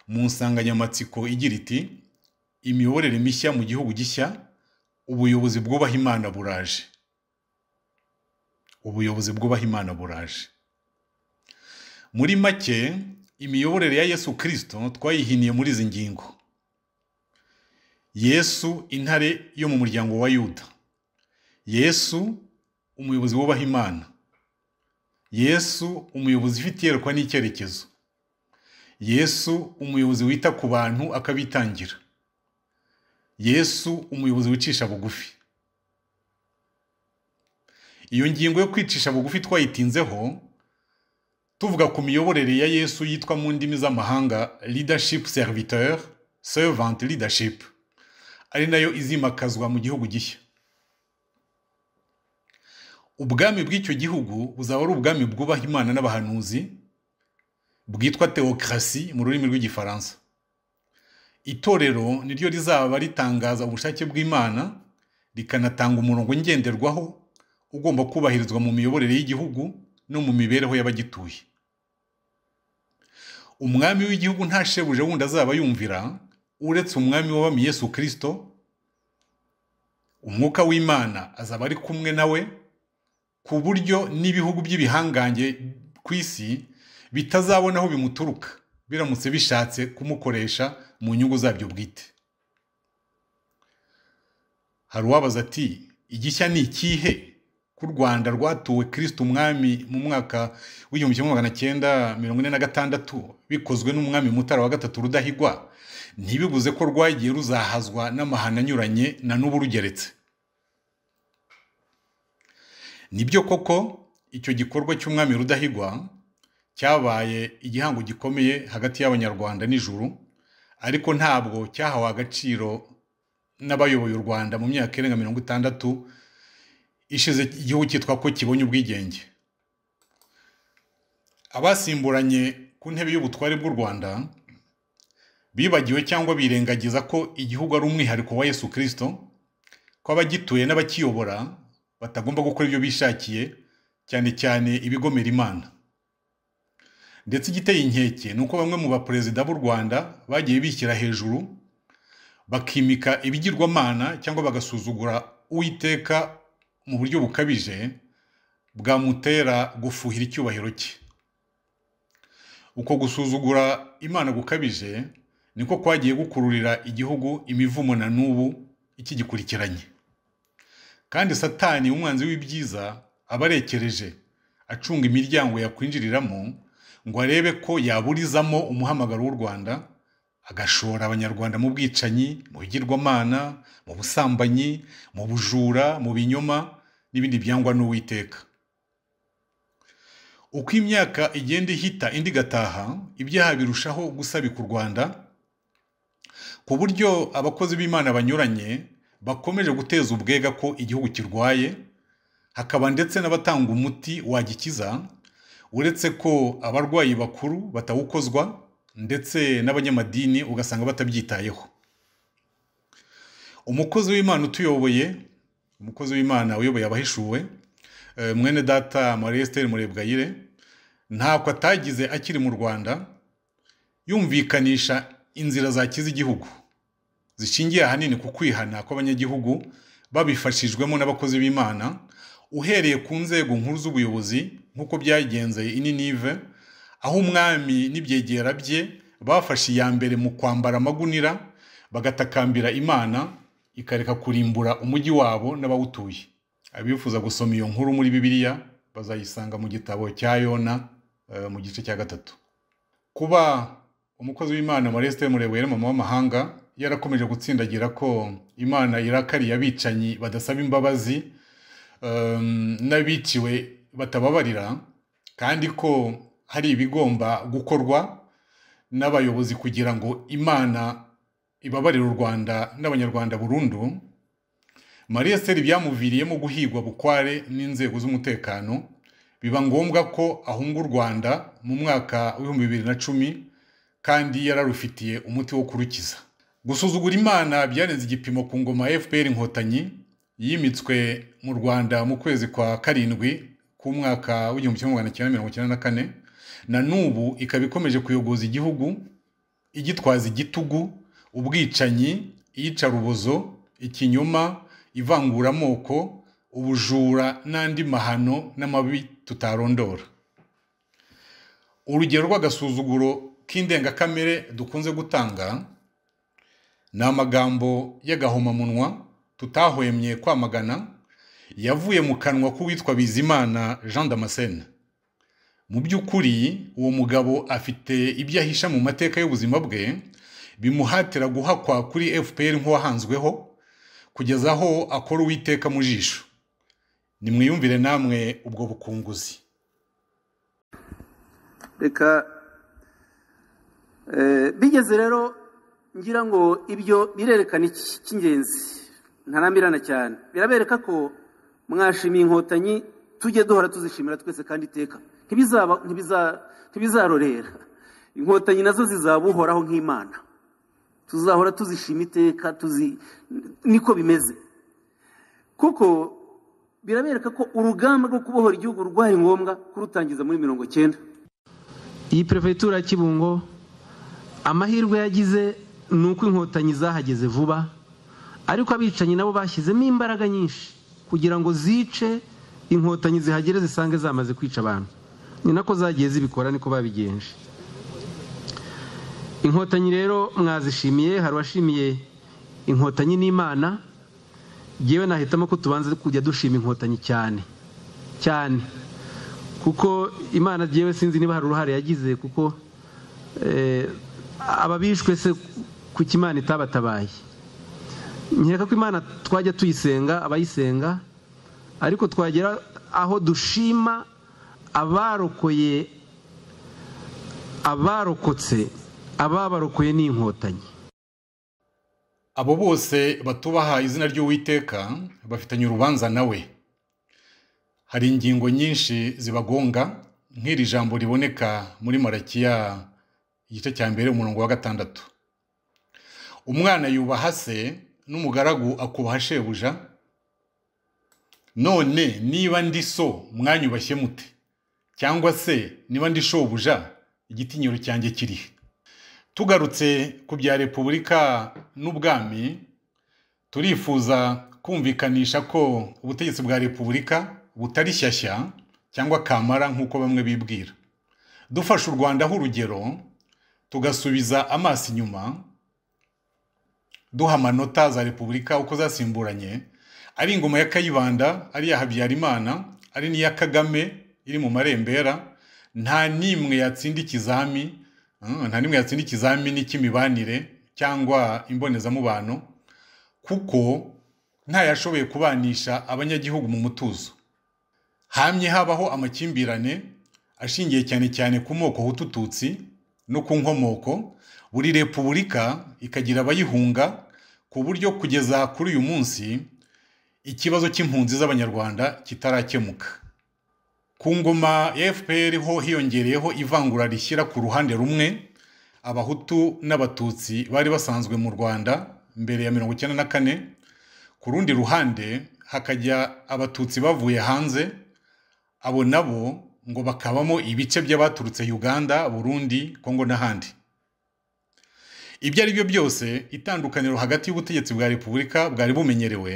mu nsanganyamatsiko igira iti imiyoborere mishya mu gihugu gishya ubuyobozi bwubaha imana buraje ubuyobozi bwubaha imana buraje muri make imiyoborere ya yesu kirisito twayihiniye muri izi ngingo yesu intare yo mu muryango wa yuda yesu umuyobozi wubaha imana yesu umuyobozi ufite iyerekwa n'icyerekezo yesu umuyobozi wita ku bantu akabitangira yesu umuyobozi wicisha bugufi iyo ngingo yo kwicisha bugufi twayitinzeho tuvuga ku miyoborere ya yesu yitwa mu ndimi z'amahanga leadership serviteur servant leadership ari nayo izimakazwa mu gihugu gishya ubwami bw'icyo gihugu buzaba ari ubwami bwubaha imana n'abahanuzi bwitwa theocracy mu rurimi rw'igifaransa itorero niryo rizaba ritangaza ubushake bw'imana rikanatanga umurongo ngenderwaho ugomba kubahirizwa mu miyoborere y'igihugu no mu mibereho y'abagituye umwami w'igihugu nta shebuje wundi azaba yumvira uretse umwami w'abami yesu kirisito umwuka w'imana azaba ari kumwe nawe ku buryo n'ibihugu by'ibihangange ku isi bitazabona aho bimuturuka biramutse bishatse kumukoresha mu nyungu zabyo bwite hari uwabaza ati igishya ni ikihe ko u rwanda rwatuwe kirisite umwami mu mwaka w'igihumbi kimwe magana cyenda mirongo ine na gatandatu bikozwe n'umwami mutara wa gatatu rudahigwa ntibibuze ko rwagiye ruzahazwa n'amahano anyuranye na n'ubu rugeretse nibyo koko icyo gikorwa cy'umwami rudahigwa cyabaye igihango gikomeye hagati y'abanyarwanda n'ijuru ariko ntabwo cyahawe agaciro n'abayoboye u rwanda mu myaka irenga mirongo itandatu ishize igihugu cyitwa ko kibonye ubwigenge abasimburanye ku ntebe y'ubutware bw'u rwanda bibagiwe cyangwa birengagiza ko igihugu ari umwihariko wa yesu kirisito ko abagituye n'abakiyobora batagomba gukora ibyo bishakiye cyane cyane ibigomera imana ndetse igiteye inkeke ni uko bamwe mu baperezida b'u rwanda bagiye bishyira hejuru bakimika ibigirwamana cyangwa bagasuzugura uwiteka mu buryo bukabije bwamutera gufuhira icyubahiro cye uko gusuzugura imana gukabije niko kwagiye gukururira igihugu imivumo na n'ubu ikigikurikiranye kandi satani umwanzi w'ibyiza aba arekereje acunga imiryango yakwinjiriramo ngo arebe ko yaburizamo umuhamagaro w'u rwanda agashora abanyarwanda mu bwicanyi mu bigirwamana mu busambanyi mu bujura mu binyoma n'ibindi byangwa n'uwiteka uko imyaka igenda ihita indi igataha ibyaha birushaho gusabika u rwanda ku buryo abakozi b'imana banyuranye bakomeje guteza ubwega ko igihugu kirwaye hakaba ndetse n'abatanga umuti wagikiza uretse ko abarwayi bakuru batawukozwa ndetse n'abanyamadini ugasanga batabyitayeho umukozi w'imana utuyoboye umukozi w'imana uyoboye abahishuwe eh, mwene data marie estelle murebwayire ntako atagize akiri mu rwanda yumvikanisha inzira zakiza igihugu zishingiye ahanini ku kwihana kw'abanyagihugu babifashijwemo n'abakozi b'imana uhereye ku nzego nkuru z'ubuyobozi nk'uko byagenze ininive aho umwami n'ibyegera bye bafashe iya mbere mu kwambara amagunira bagatakambira imana ikareka kurimbura umujyi wabo n'abawutuye abifuza gusoma iyo nkuru muri bibiliya bazayisanga mu gitabo cya yona eh, mu gice cya gatatu kuba umukozi w'imana mareste murebwere mama w'amahanga yarakomeje gutsindagira ko imana irakariye abicanyi badasaba imbabazi em, n'abiciwe batababarira kandi ko hari ibigomba gukorwa n'abayobozi kugira ngo imana ibabarire u rwanda n'abanyarwanda burundu marie seri byamuviriyemo guhigwa bukware n'inzego z'umutekano biba ngombwa ko ahunga u rwanda mu mwaka w'ibihumbi bibiri na cumi kandi yararufitiye umuti wo kurukiza gusuzugura imana byarenze igipimo ku ngoma ya fpr inkotanyi yimitswe mu rwanda mu kwezi kwa karindwi k'umwaka w'igihumbi kimwe magana cyenda mirongo icyenda na kane na n'ubu ikaba ikomeje kuyogoza igihugu igitwaza igitugu ubwicanyi iyicarubozo ikinyoma ivanguramoko ubujura n'andi mahano n'amabi tutarondora urugero rw'agasuzuguro k'indengakamere dukunze gutanga ni amagambo y'agahomamunwa tutahwemye kwamagana yavuye mu kanwa k'uwitwa bizimana jean damascene mu by'ukuri uwo mugabo afite ibyo ahisha mu mateka y'ubuzima bwe bimuhatira guhakwa kuri fpr nk'uwahanzweho kugeza aho akora uwiteka mu jisho nimwiyumvire namwe ubwo bukunguzi reka eh, bigeze rero ngira ngo ibyo birerekana iki cy'ingenzi ntarambirana cyane birabereka ko mwashimiye inkotanyi tujye duhora tuzishimira twese kandi iteka ntibizaba ntibiza- ntibizarorera inkotanyi nazo zizaba uhoraho nk'imana tuzahora tuzishima iteka tuzi niko bimeze kuko birabereka ko urugamba rwo kubohora igihugu rwari ngombwa kurutangiza muri mirongo cyenda iyi perefegitura ya kibungo amahirwe yagize ni uko inkotanyi zahageze vuba ariko abicanyi nabo bashyizemo imbaraga nyinshi kugira ngo zice inkotanyi zihagere zisange zamaze kwica abantu ni nako zagiye zibikora niko babigenje inkotanyi rero mwazishimiye hari uwashimiye inkotanyi n'imana yewe nahitamo ko tubanza kujya dushima inkotanyi cyane cyane kuko imana yewe sinzi niba hari uruhare yagize kuko ababishwe se kuko imana itabatabaye nkeka ko imana twajya tuyisenga abayisenga ariko twagera aho dushima abarokoye abarokotse ababarokoye n'inkotanyi abo bose batubaha izina ry'uwiteka bafitanye urubanza nawe hari ingingo nyinshi zibagonga nk'iri jambo riboneka muri marakiya igice cya mbere umurongo wa gatandatu umwana yubaha se n'umugaragu akubaha shebuja none niba ndi so mwanyubashye mute cyangwa se niba ndi shobuja igitinyiro cyanjye kirihe tugarutse ku bya repubulika n'ubwami turifuza kumvikanisha ko ubutegetsi bwa repubulika butari shyashya cyangwa kamara nk'uko bamwe bibwira dufashe u rwanda nk'urugero tugasubiza amaso inyuma duha amanota za repubulika uko zasimburanye ari ingoma ya kayibanda ari iya habyarimana ari n'iya kagame iri mu marembera nta n'imwe yatsinda ikizami nta n'imwe yatsinda ikizamini cy'imibanire cyangwa imbonezamubano kuko ntayashoboye kubanisha abanyagihugu mu mutuzo hamye habaho amakimbirane ashingiye cyane cyane ku moko hutututsi no ku nkomoko buri repubulika ikagira abayihunga ku buryo kugeza kuri uyu munsi ikibazo cy'impunzi z'abanyarwanda kitarakemuka ku ngoma ya fpr ho hiyongereyeho ivangura rishyira ku ruhande rumwe abahutu n'abatutsi bari basanzwe mu rwanda mbere ya mirongo icyenda na kane ku rundi ruhande hakajya abatutsi bavuye hanze abo nabo ngo bakabamo ibice by'abaturutse uganda burundi kongo n'ahandi ibyo ari byo byose itandukaniro hagati y'ubutegetsi bwa repubulika bwari bumenyerewe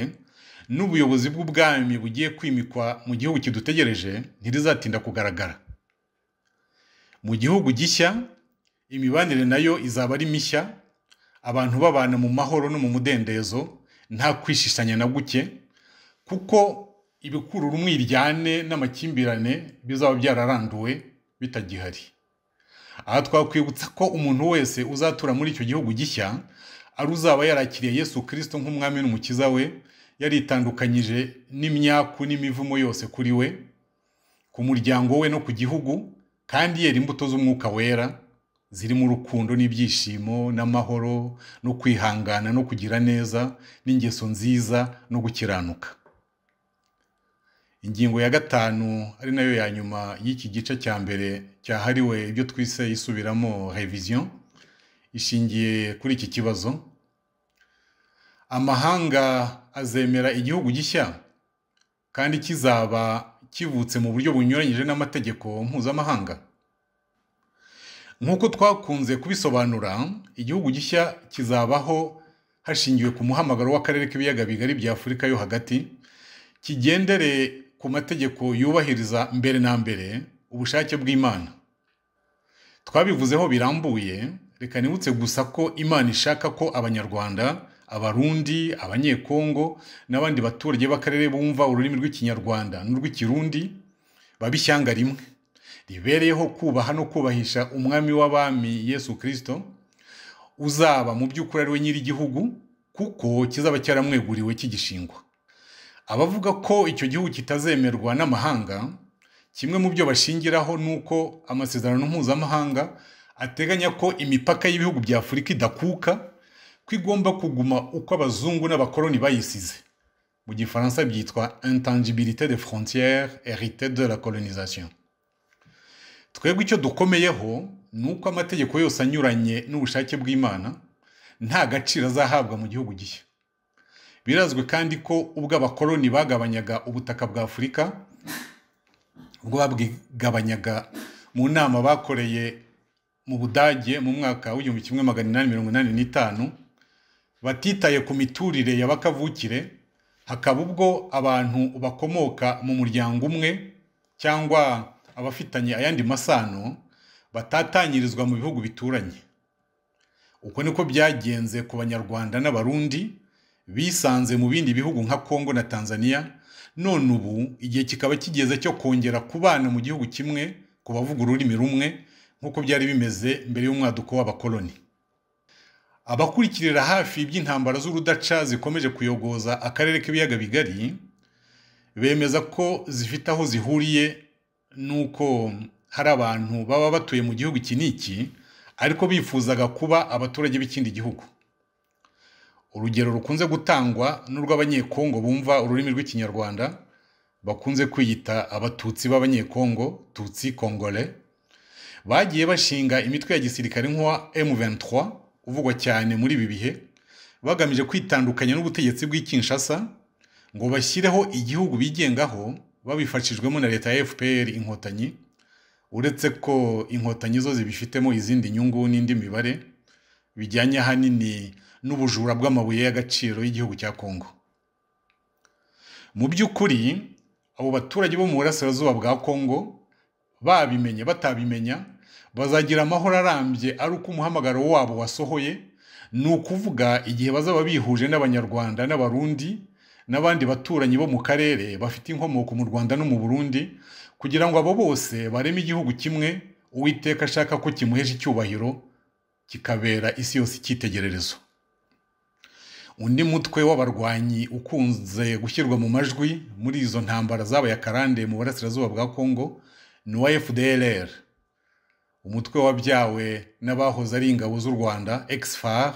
n'ubuyobozi bw'ubwami bugiye kwimikwa mu gihugu kidutegereje ntirizatinda kugaragara mu gihugu gishya imibanire nayo izaba ari mishya abantu babana mu mahoro no mu mudendezo nta kwishishanya na guke kuko ibikurura umwiryane n'amakimbirane bizaba byararanduwe bitagihari aha twakwibutsa ko umuntu wese uzatura muri icyo gihugu gishya ari uzaba yarakiriye yesu kirisito nk'umwami n'umukiza we yaritandukanyije n'imyaku n'imivumo yose kuri we ku muryango we no ku gihugu kandi yera imbuto z'umwuka wera zirimo urukundo n'ibyishimo n'amahoro no kwihangana no kugira neza n'ingeso nziza no gukiranuka ingingo ya gatanu ari nayo ya nyuma y'iki gice cya mbere cyahariwe ibyo twise isubiramo revision ishingiye kuri iki kibazo amahanga azemera igihugu gishya kandi kizaba kivutse mu buryo bunyuranyije n'amategeko mpuzamahanga nk'uko twakunze kubisobanura igihugu gishya kizabaho hashingiwe ku muhamagaro w'akarere k'ibiyaga bigari bya afurika yo hagati kigendere ku mategeko yubahiriza mbere na mbere ubushake bw'imana twabivuzeho birambuye reka nibutse gusa ko imana ishaka ko abanyarwanda abarundi abanyekongo n'abandi baturage b'akarere bumva ururimi rw'ikinyarwanda n'urw'ikirundi baba ishyanga rimwe ribereyeho kubaha no kubahisha umwami w'abami yesu kirisito uzaba mu by'ukuri ari we nyir'igihugu kuko kizaba cyaramweguriwe kigishingwa abavuga ko icyo gihugu kitazemerwa n'amahanga kimwe mu byo bashingiraho ni uko amasezerano mpuzamahanga ateganya ko imipaka y'ibihugu bya afurika idakuka ko igomba kuguma uko abazungu n'abakoloni bayisize mu gifaransa byitwa intangibilité de frontière hérité de la colonisation twebwe icyo dukomeyeho ni uko amategeko yose anyuranye n'ubushake bw'imana nta gaciro azahabwa mu gihugu gishya birazwi kandi ko ubwo abakoloni bagabanyaga ubutaka bwa afurika ubwo babwigabanyaga mu nama bakoreye mu budage mu mwaka w'igihumbi kimwe magana inani mirongo inani n'itanu batitaye ku miturire ya bakavukire hakaba ubwo abantu bakomoka mu muryango umwe cyangwa abafitanye ayandi masano batatanyirizwa mu bihugu bituranye uko niko byagenze ku banyarwanda n'abarundi bisanze mu bindi bihugu nka Kongo na Tanzania none ubu igihe kikaba kigeze cyo kongera kubana mu gihugu kimwe ku bavuga ururimi rumwe nk'uko byari bimeze mbere y'umwaduko w'abakoloni abakurikirira hafi iby'intambara z'urudaca zikomeje kuyogoza akarere k'ibiyaga bigari bemeza ko zifite aho zihuriye n'uko hari abantu baba batuye mu gihugu iki n'iki ariko bifuzaga kuba abaturage b'ikindi gihugu urugero rukunze gutangwa n'urw'abanyekongo bumva ururimi rw'ikinyarwanda bakunze kwiyita abatutsi b'abanyekongo tutsi kongole bagiye bashinga imitwe ya gisirikare nk'uwa M23 uvugwa cyane muri ibi bihe bagamije kwitandukanya n'ubutegetsi bw'i Kinshasa ngo bashyireho igihugu bigengaho babifashijwemo na leta ya FPR inkotanyi uretse ko inkotanyi zo zibifitemo izindi nyungu n'indi mibare bijyanye ahanini n'ubujura bw'amabuye y'agaciro y'igihugu cya Kongo mu by'ukuri abo baturage bo mu burasirazuba bwa Kongo babimenye batabimenya bazagira amahoro arambye ari uko umuhamagaro wabo wasohoye ni ukuvuga igihe bazaba bihuje n'abanyarwanda n'abarundi n'abandi baturanyi bo mu karere bafite inkomoko mu Rwanda no mu Burundi kugira ngo abo bose bareme igihugu kimwe uwiteka ashaka ko kimuhesha icyubahiro kikabera isi yose icyitegererezo undi mutwe w'abarwanyi ukunze gushyirwa mu majwi muri izo ntambara zabaye akarande mu burasirazuba bwa Kongo ni uwa FDLR umutwe wabyawe n'abahoze ari ingabo z'u Rwanda ex-FAR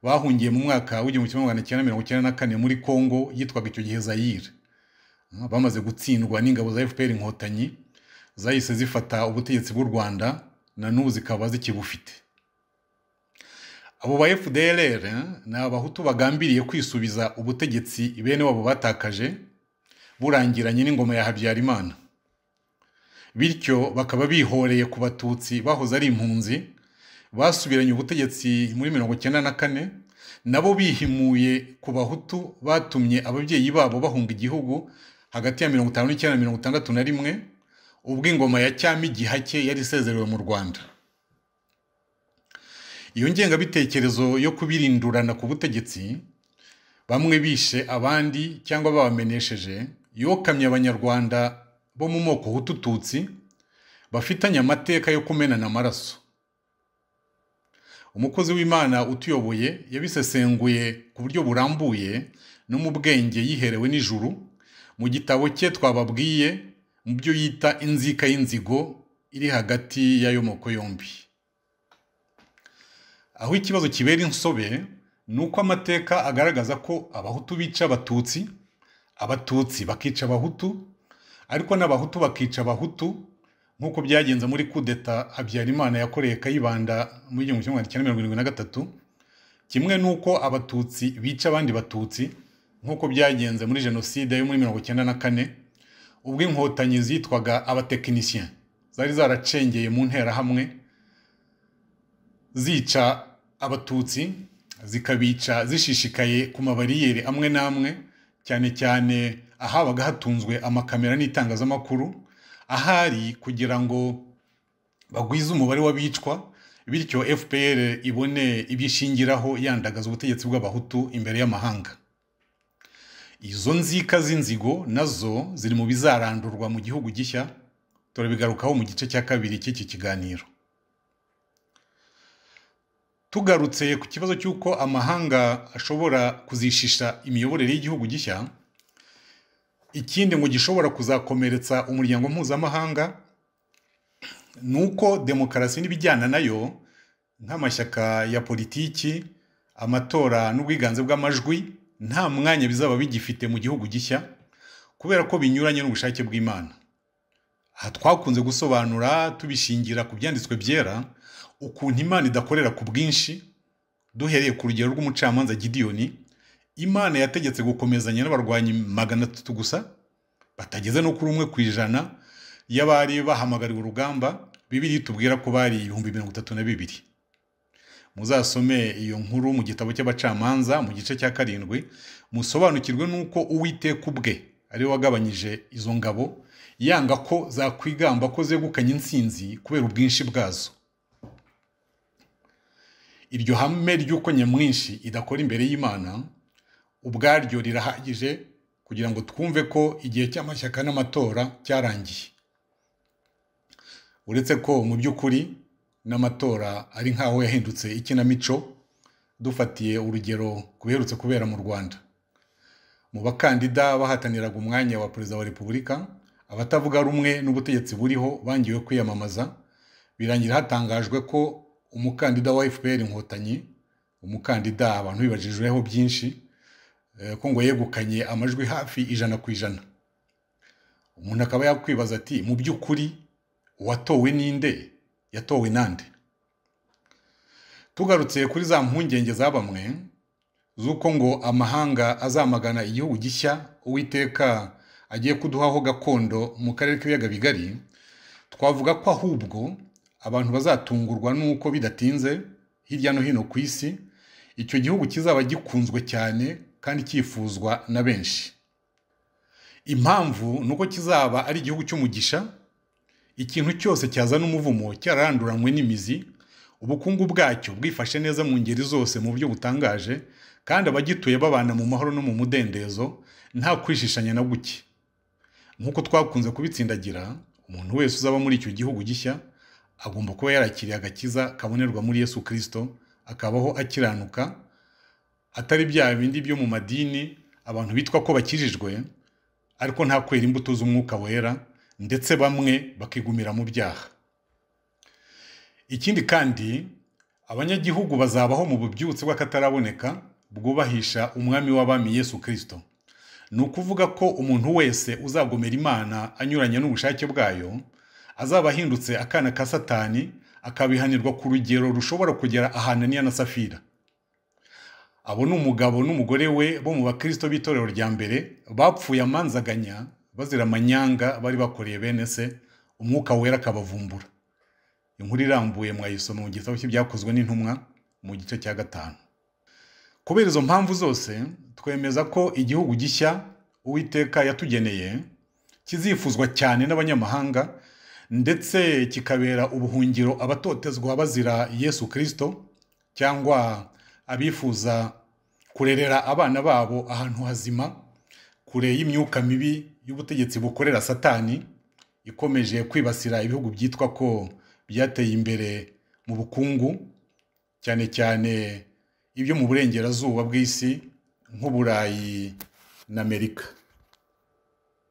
bahungiye mu mwaka w'igihumbi kimwe magana cyenda mirongo icyenda na kane muri Kongo yitwaga icyo gihe Zaire bamaze gutsindwa n'ingabo za FPR inkotanyi zahise zifata ubutegetsi bw'u Rwanda na n'ubu zikaba zikibufite abo ba FDLR ni abahutu bagambiriye kwisubiza ubutegetsi bene wabo batakaje burangiranye n'ingoma ya Habyarimana bityo bakaba bihoreye ku batutsi bahoze ari impunzi basubiranye ubutegetsi muri mirongo icyenda na kane nabo bihimuye ku bahutu batumye ababyeyi babo bahunga igihugu hagati ya mirongo itanu n'icyenda na mirongo itandatu na rimwe ubwo ingoma ya cyami gihake yari isezerewe mu Rwanda iyo ngengabitekerezo yo kubirindurana ku butegetsi bamwe bishe abandi cyangwa babamenesheje yokamye abanyarwanda bo mu moko hutututsi bafitanye amateka yo kumenana amaraso umukozi w'imana utuyoboye yabisesenguye ku buryo burambuye no mu bwenge yiherewe n'ijuru mu gitabo cye twababwiye mu byo yita inzika y'inzigo iri hagati y'ayo moko yombi aho ikibazo kibera insobe ni uko amateka agaragaza ko abahutu bica abatutsi abatutsi bakica abahutu ariko n'abahutu bakica abahutu nk'uko byagenze muri kudeta habyarimana yakoreye kayibanda mu gihumbi kimwe magana cyenda mirongo irindwi na gatatu kimwe n'uko abatutsi bica abandi batutsi nk'uko byagenze muri jenoside yo muri mirongo icyenda na kane ubwo inkotanyi zitwaga abatekinisiye zari zaracengeye mu nterahamwe zica abatutsi zikabica zishishikaye ku mabariyeri amwe n'amwe cyane cyane ahabaga hatunzwe amakamera n'itangazamakuru ahari kugira ngo bagwize umubare w'abicwa bityo fpr ibone ibyo ishingiraho yandagaza ubutegetsi bw'abahutu imbere y'amahanga izo nzika z'inzigo nazo ziri mu bizarandurwa mu gihugu gishya turabigarukaho mu gice cya kabiri cy'iki kiganiro tugarutse ku kibazo cy'uko amahanga ashobora kuzishisha imiyoborere y'igihugu gishya ikindi ngo gishobora kuzakomeretsa umuryango mpuzamahanga ni uko demokarasi n'ibijyana nayo nk'amashyaka ya politiki amatora n'ubwiganze bw'amajwi nta mwanya bizaba bigifite mu gihugu gishya kubera ko binyuranye n'ubushake bw'imana aha twakunze gusobanura tubishingira ku byanditswe byera ukuntu imana idakorera ku bwinshi duhereye ku rugero rw'umucamanza gidiyoni imana yategetse gukomezanya n'abarwanyi magana atatu gusa batageze no kuri umwe ku ijana y'abari bahamagariwe urugamba bibiri tubwira ko bari ibihumbi mirongo itatu na bibiri muzasome iyo nkuru mu gitabo cy'abacamanza mu gice cya karindwi musobanukirwe n'uko uwiteka ubwe ari we wagabanyije izo ngabo yanga ko zakwigamba ko zegukanye insinzi kubera ubwinshi bwazo iryo hame ry'uko nyamwinshi idakora imbere y'imana ubwaryo rirahagije kugira ngo twumve ko igihe cy'amashyaka n'amatora cyarangiye uretse ko mu by'ukuri n'amatora ari nk'aho yahindutse ikinamico dufatiye urugero ku biherutse kubera mu rwanda mu bakandida bahataniraga umwanya wa perezida wa repubulika abatavuga rumwe n'ubutegetsi buriho bangiwe kwiyamamaza birangira hatangajwe ko umukandida wa fpr inkotanyi umukandida abantu bibajijweho byinshi eh, ko ngo yegukanye amajwi hafi ijana ku ijana umuntu akaba yakwibaza ati mu by'ukuri uwatowe ninde yatowe nande tugarutse kuri za mpungenge za bamwe z'uko ngo amahanga azamagana igihugu gishya uwiteka agiye kuduhaho gakondo mu karere k'ibiyaga bigari twavuga ko ahubwo abantu bazatungurwa n'uko bidatinze hirya no hino ku isi icyo gihugu kizaba gikunzwe cyane kandi cyifuzwa na benshi impamvu ni uko kizaba ari igihugu cy'umugisha ikintu cyose cyazana umuvumo cyararanduranywe n'imizi ubukungu bwacyo bwifashe neza mu ngeri zose mu buryo butangaje kandi abagituye babana mu mahoro no mu mudendezo nta kwishishanya na guke nk'uko twakunze kubitsindagira umuntu wese uzaba muri icyo gihugu gishya agomba kuba yarakiriye agakiza kabonerwa muri yesu kirisito akabaho akiranuka atari bya bindi byo mu madini abantu bitwa ko bakijijwe ariko nta kwera imbuto z'umwuka wera ndetse bamwe bakigumira mu byaha ikindi kandi abanyagihugu bazabaho mu bubyutse bw'akataraboneka bwubahisha umwami w'abami yesu kirisito ni ukuvuga ko umuntu wese uzagomera imana anyuranye n'ubushake bwayo azaba ahindutse akana ka satani akabihanirwa ku rugero rushobora kugera ahananiya na safira abo ni umugabo n'umugore we bo mu bakristo b'itorero rya mbere bapfuye amanzaganya bazira amanyanga bari bakoreye bene se umwuka wera akabavumbura inkuru irambuye mwayisoma mu gitabo cy'ibyakozwe n'intumwa mu gice cya gatanu kubera izo mpamvu zose twemeza ko igihugu gishya uwiteka yatugeneye kizifuzwa cyane n'abanyamahanga ndetse kikabera ubuhungiro abatotezwa bazira yesu kirisito cyangwa abifuza kurerera abana babo ahantu hazima kure y'imyuka mibi y'ubutegetsi bukorera satani ikomeje kwibasira ibihugu byitwa ko byateye imbere mu bukungu cyane cyane ibyo mu burengerazuba bw'isi nk'uburayi na amerika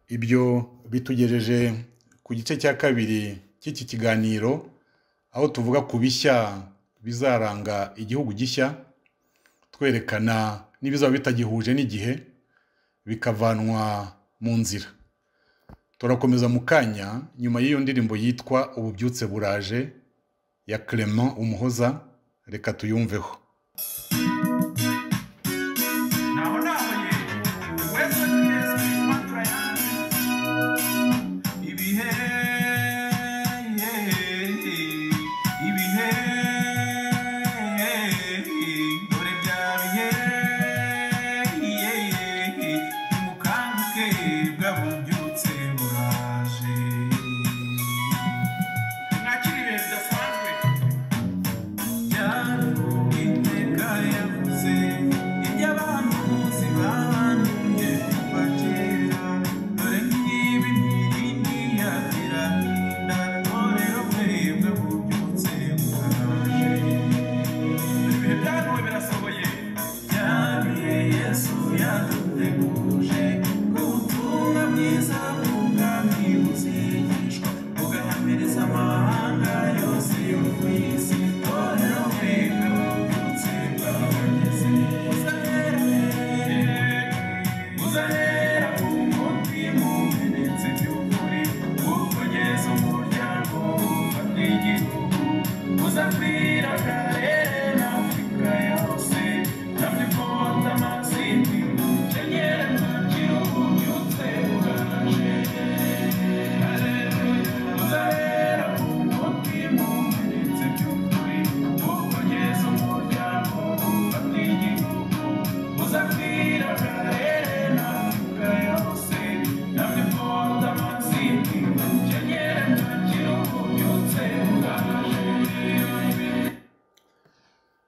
ibyo bitugejeje ku gice cya kabiri cy'iki kiganiro aho tuvuga ku bishya bizaranga igihugu gishya twerekana n'ibizaba bitagihuje n'igihe bikavanwa mu nzira turakomeza mu kanya nyuma y'iyo ndirimbo yitwa ububyutse buraje ya clement umuhoza reka tuyumveho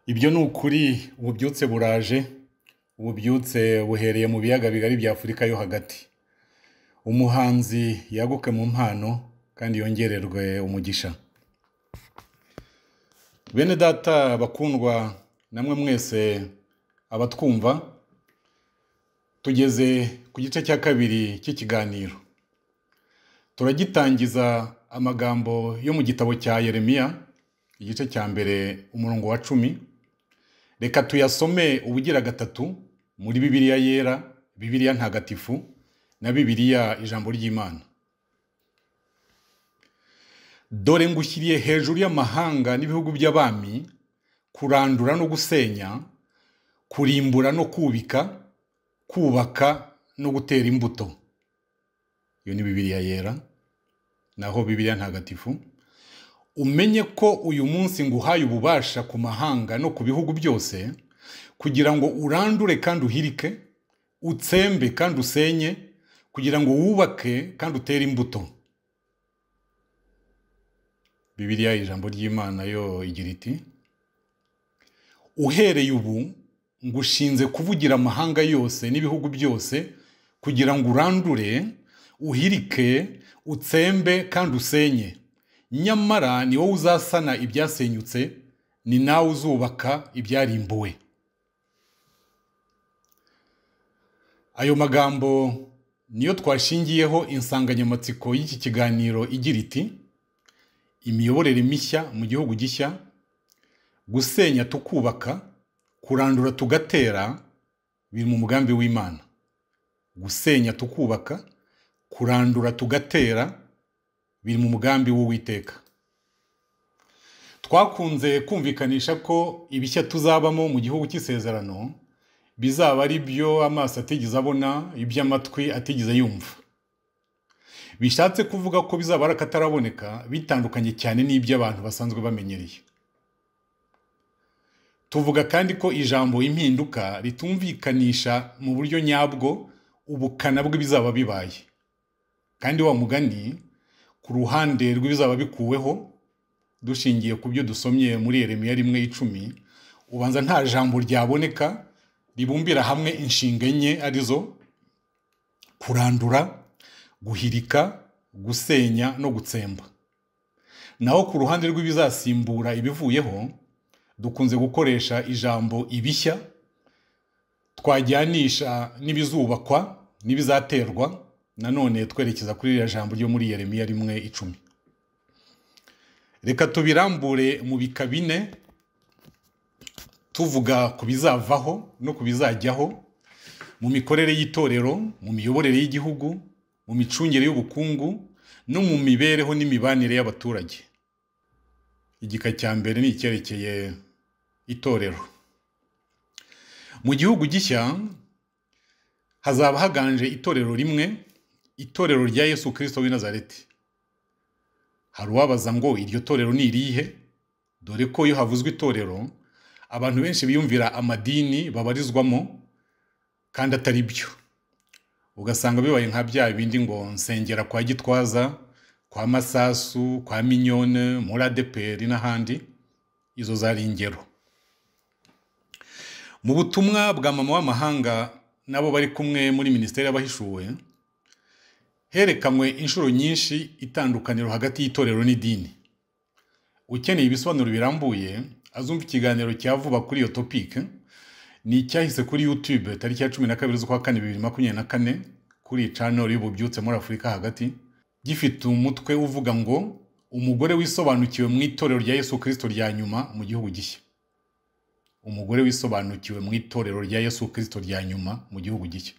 ibyo ni ukuri ububyutse buraje ububyutse buhereye mu biyaga bigari bya afurika yo hagati umuhanzi yaguke mu mpano kandi yongererwe umugisha bene data bakundwa namwe mwese abatwumva tugeze ku gice cya kabiri cy'ikiganiro turagitangiza amagambo yo mu gitabo cya yeremiya igice cya mbere umurongo wa cumi reka tuyasome ubugira gatatu muri bibiliya yera bibiliya ntagatifu na bibiliya ijambo ry'imana dore ngushyiriye hejuru y'amahanga n'ibihugu by'abami kurandura no gusenya kurimbura no kubika kubaka no gutera imbuto iyo ni bibiliya yera naho bibiliya ntagatifu umenye ko uyu munsi nguhaye ububasha ku mahanga no ku bihugu byose kugira ngo urandure kandi uhirike utsembe kandi usenye kugira ngo wubake kandi utere imbuto bibiliya ijambo ry'imana yo igira iti uhereye ubu ngushinze kuvugira amahanga yose n'ibihugu byose kugira ngo urandure uhirike utsembe kandi usenye nyamara ni wowe uzasana ibyasenyutse ni nawe uzubaka ibyarimbuwe ayo magambo niyo twashingiyeho insanganyamatsiko y'iki kiganiro igira iti imiyoborere mishya mu gihugu gishya gusenya tukubaka kurandura tugatera biri mu mugambi w'imana gusenya tukubaka kurandura tugatera biri mu mugambi w'uwiteka twakunze kumvikanisha ko ibishya tuzabamo mu gihugu cy'isezerano bizaba ari byo amaso atigeze abona iby'amatwi atigeze yumva bishatse kuvuga ko bizaba ari akataraboneka bitandukanye cyane n'iby'abantu basanzwe bamenyereye tuvuga kandi ko ijambo impinduka ritumvikanisha mu buryo nyabwo ubukana bw'ibizaba bibaye kandi wa mugani ku ruhande rw'ibizaba bikuweho dushingiye ku byo dusomye muri Yeremiya rimwe icumi ubanza nta jambo ryaboneka ribumbira hamwe inshinga enye arizo kurandura guhirika gusenya no gutsemba naho ku ruhande rw'ibizasimbura ibivuyeho dukunze gukoresha ijambo ibishya twajyanisha n'ibizubakwa n'ibizaterwa nanone twerekeza kuri iriya jambo ryo muri Yeremiya rimwe icumi reka tubirambure mu bika bine tuvuga ku bizavaho no ku bizajyaho mu mikorere y'itorero mu miyoborere y'igihugu mu micungire y'ubukungu no mu mibereho n'imibanire y'abaturage igika cya mbere ni icyerekeye itorero mu gihugu gishya hazaba haganje itorero rimwe itorero rya Yesu kirisito w'i Nazareti hari uwabaza ngo iryo torero ni irihe dore ko iyo havuzwe itorero abantu benshi biyumvira amadini babarizwamo kandi atari byo ugasanga bibaye nka bya bindi ngo nsengera kwa gitwaza kwa masasu kwa minyone muri adeperi n'ahandi izo zari ingero mu butumwa bwa mama w'amahanga nabo bari kumwe muri minisiteri y'abahishuwe herekanwe inshuro nyinshi itandukaniro hagati y'itorero n'idini ukeneye ibisobanuro birambuye azumva ikiganiro cya vuba kuri iyo topike ni icyahise kuri yutube tariki ya cumi na kabiri z'ukwa kane bibiri makumyabiri na kane kuri iyi caneri y'ububyutse muri afurika hagati gifite umutwe uvuga ngo umugore wisobanukiwe mu itorero rya yesu kirisito rya nyuma mu gihugu gishya umugore wisobanukiwe mu itorero rya yesu kirisito rya nyuma mu gihugu gishya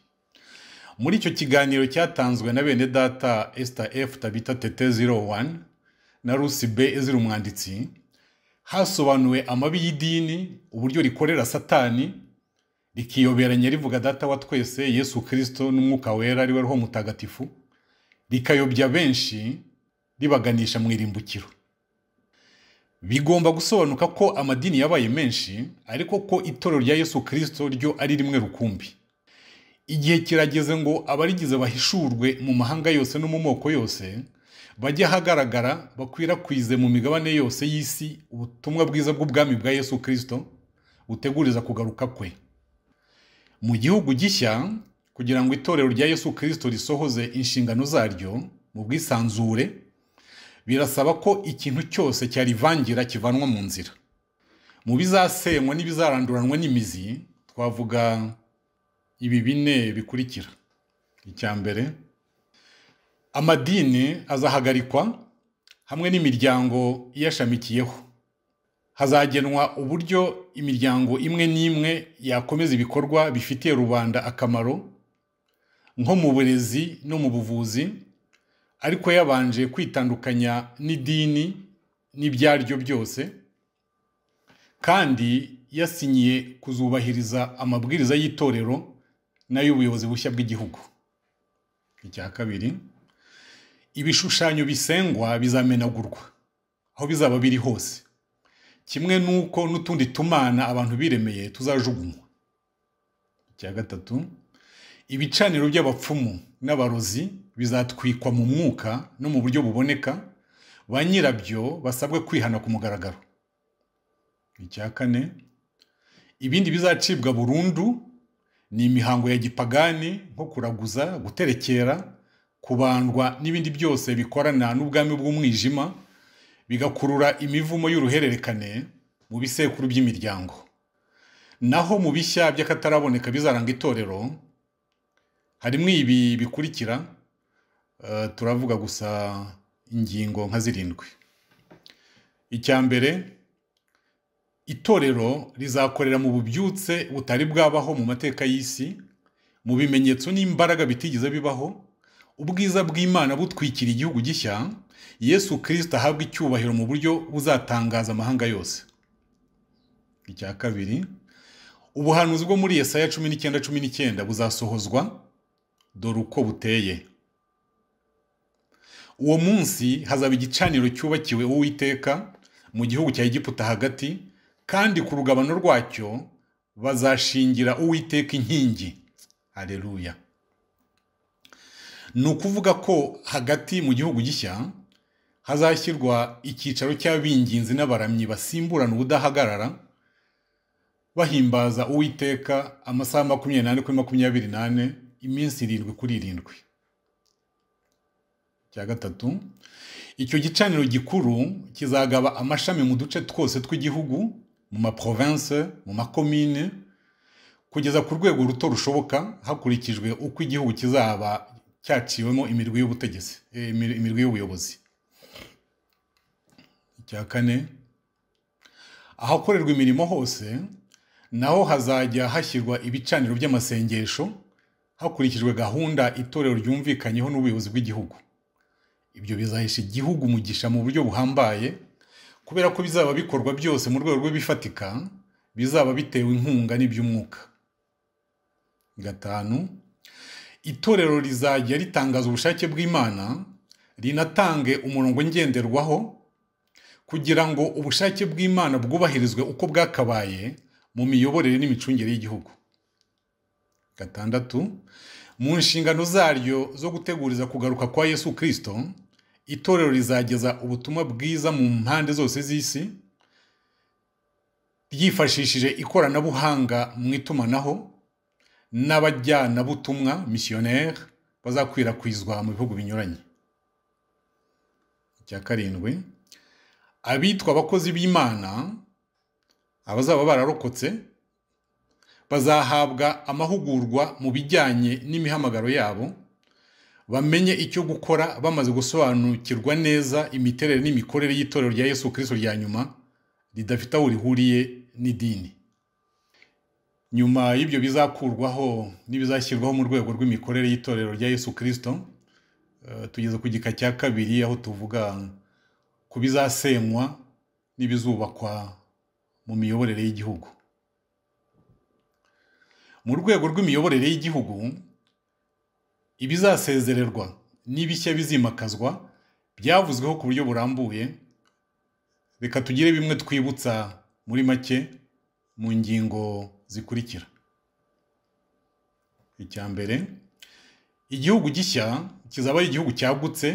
muri icyo kiganiro cyatanzwe na bene data esita efu tabita tete 01 na rusi be ezira umwanditsi hasobanuwe amabi y'idini uburyo rikorera satani rikiyoberanya rivuga data wa twese yesu kirisito n'umwuka wera ariwe roho mutagatifu rikayobya benshi ribaganisha mu irimbukiro bigomba gusobanuka ko amadini yabaye menshi ariko ko itorero rya yesu kirisito ryo ari rimwe rukumbi igihe kirageze ngo abarigize bahishurwe mu mahanga yose no mu moko yose bajye ahagaragara bakwirakwize mu migabane yose y'isi ubutumwa bwiza bw'ubwami bwa yesu kirisito buteguriza kugaruka kwe mu gihugu gishya kugira ngo itorero rya yesu kirisito risohoze inshingano zaryo mu bwisanzure birasaba ko ikintu cyose cyarivangira kivanwa mu nzira mu bizasenywa n'ibizaranduranwa n'imizi twavuga ibi bine bikurikira icya mbere amadini azahagarikwa hamwe n'imiryango iyashamikiyeho hazagenwa uburyo imiryango imwe n'imwe yakomeza ibikorwa bifitiye rubanda akamaro nko mu burezi no mu buvuzi ariko yabanje kwitandukanya n'idini n'ibyaryo byose kandi yasinyiye kuzubahiriza amabwiriza y'itorero n'ay'ubuyobozi bushya bw'igihugu icya kabiri ibishushanyo bisengwa bizamenagurwa aho bizaba biri hose kimwe n'uko n'utundi tumana abantu biremeye tuzajugunywa icya gatatu ibicaniro by'abapfumu n'abarozi bizatwikwa mu mwuka no mu buryo buboneka ba nyirabyo basabwe kwihana ku mugaragaro icya kane ibindi bizacibwa burundu ni imihango ya gipagani nko kuraguza guterekera kubandwa n'ibindi byose bikorana n'ubwami bw'umwijima bigakurura imivumo y'uruhererekane mu bisekuru by'imiryango naho mu bishya by'akataraboneka bizaranga itorero harimo ibi bikurikira eh, turavuga gusa ingingo nka zirindwi icya mbere itorero rizakorera mu bubyutse butari bwabaho mu mateka y'isi mu bimenyetso n'imbaraga bitigeze bibaho ubwiza bw'imana butwikira igihugu gishya yesu kirisita ahabwa icyubahiro mu buryo buzatangaza amahanga yose icya kabiri ubuhanuzi bwo muri yesaya cumi n'icyenda cumi n'icyenda buzasohozwa dore uko buteye uwo munsi hazaba igicaniro cyubakiwe uwiteka mu gihugu cya egiputa hagati kandi ku rugabano rwacyo bazashingira uwiteka inkingi hareruya ni ukuvuga ko hagati mu gihugu gishya hazashyirwa icyicaro cy'abinginzi n'abaramyi basimburana ubudahagarara bahimbaza uwiteka amasaha makumyabiri n'ane kuri makumyabiri n'ane iminsi irindwi kuri irindwi cya gatatu icyo gicaniro gikuru kizagaba amashami mu duce twose tw'igihugu mu maprovince mu makomine kugeza ku rwego ruto rushoboka hakurikijwe uko igihugu kizaba cyaciwemo imirwi y'ubutegetsi eh, imir- imirwi y'ubuyobozi icya kane ahakorerwa imirimo hose naho hazajya hashyirwa ibicaniro by'amasengesho hakurikijwe gahunda itorero ryumvikanyeho n'ubuyobozi bw'igihugu ibyo bizahesha igihugu umugisha mu buryo buhambaye kubera ko bizaba bikorwa byose mu rwego rw'ibifatika bizaba bitewe inkunga n'iby'umwuka gatanu itorero rizajya ritangaza ubushake bw'imana rinatange umurongo ngenderwaho kugira ngo ubushake bw'imana bwubahirizwe uko bwakabaye mu miyoborere n'imicungire y'igihugu gatandatu mu nshingano zaryo zo guteguriza kugaruka kwa yesu kirisito itorero rizageza ubutumwa bwiza mu mpande zose z'isi ryifashishije ikoranabuhanga mu itumanaho n'abajyanabutumwa misiyoneri bazakwirakwizwa mu bihugu binyuranye icya karindwi abitwa abakozi b'imana abazaba bararokotse bazahabwa amahugurwa mu bijyanye n'imihamagaro yabo bamenye icyo gukora bamaze gusobanukirwa neza imiterere n'imikorere y'itorero rya yesu kirisito rya nyuma ridafite aho rihuriye n'idini nyuma y'ibyo bizakurwaho n'ibizashyirwaho mu rwego rw'imikorere y'itorero rya yesu kirisito eh, tugeze ku gika cya kabiri aho tuvuga ku bizasenywa n'ibizubakwa mu miyoborere y'igihugu mu rwego rw'imiyoborere y'igihugu ibizasezererwa n'ibishya bizimakazwa byavuzweho ku buryo burambuye reka tugire bimwe twibutsa muri make mu ngingo zikurikira icya mbere igihugu gishya kizaba ari igihugu cyagutse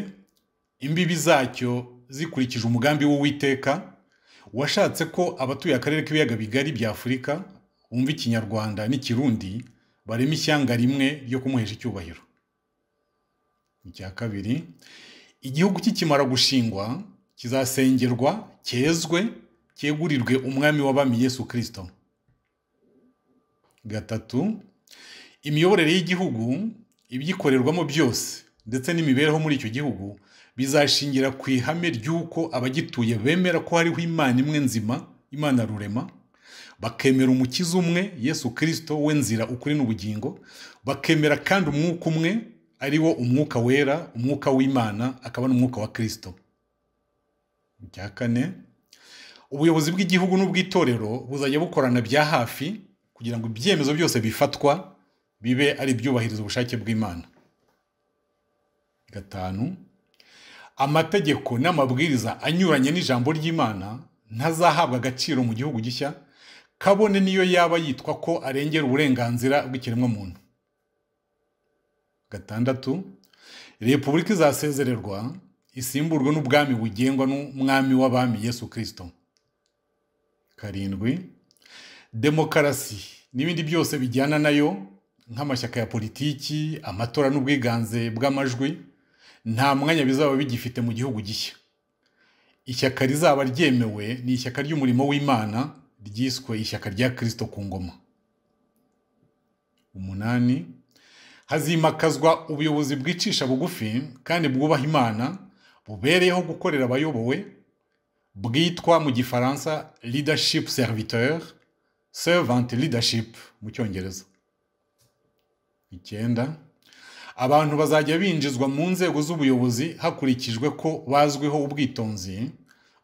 imbibi zacyo zikurikije umugambi w'uwiteka washatse ko abatuye akarere k'ibiyaga bigari bya afurika bumva ikinyarwanda n'ikirundi barema ishyanga rimwe ryo kumuhesha icyubahiro icya kabiri igihugu kikimara gushingwa kizasengerwa cyezwe cyegurirwe umwami w'abami Yesu kirisito gatatu imiyoborere y'igihugu ibyikorerwamo byose ndetse n'imibereho muri icyo gihugu bizashingira ku ihame ry'uko abagituye bemera ko hariho imana imwe nzima imana rurema bakemera umukiza umwe yesu kirisito w'inzira ukuri n'ubugingo bakemera kandi umwuka umwe ari wo umwuka wera umwuka w'imana akaba n'umwuka wa kirisito icya kane ubuyobozi bw'igihugu n'ubw'itorero buzajya bukorana bya hafi kugira ngo ibyemezo byose bifatwa bibe ari ibyubahiriza ubushake bw'imana gatanu amategeko n'amabwiriza anyuranye n'ijambo ry'imana ntazahabwa agaciro mu gihugu gishya kabone niyo yaba yitwa ko arengera uburenganzira bw'ikiremwamuntu gatandatu repubulika izasezererwa isimburwe n'ubwami bugengwa n'umwami w'abami yesu kirisito karindwi demokarasi n'ibindi byose bijyana nayo nk'amashyaka ya politiki amatora n'ubwiganze bw'amajwi nta mwanya bizaba bigifite mu gihugu gishya ishyaka rizaba ryemewe ni ishyaka ry'umurimo w'imana ryiswe ishyaka rya kirisito ku ngoma umunani hazimakazwa ubuyobozi bwicisha bugufi kandi bwubaha imana bubereyeho gukorera abayobowe bwitwa mu gifaransa leadership serviteur servant leadership mu cyongereza icyenda abantu bazajya binjizwa mu nzego z'ubuyobozi hakurikijwe ko bazwiho ubwitonzi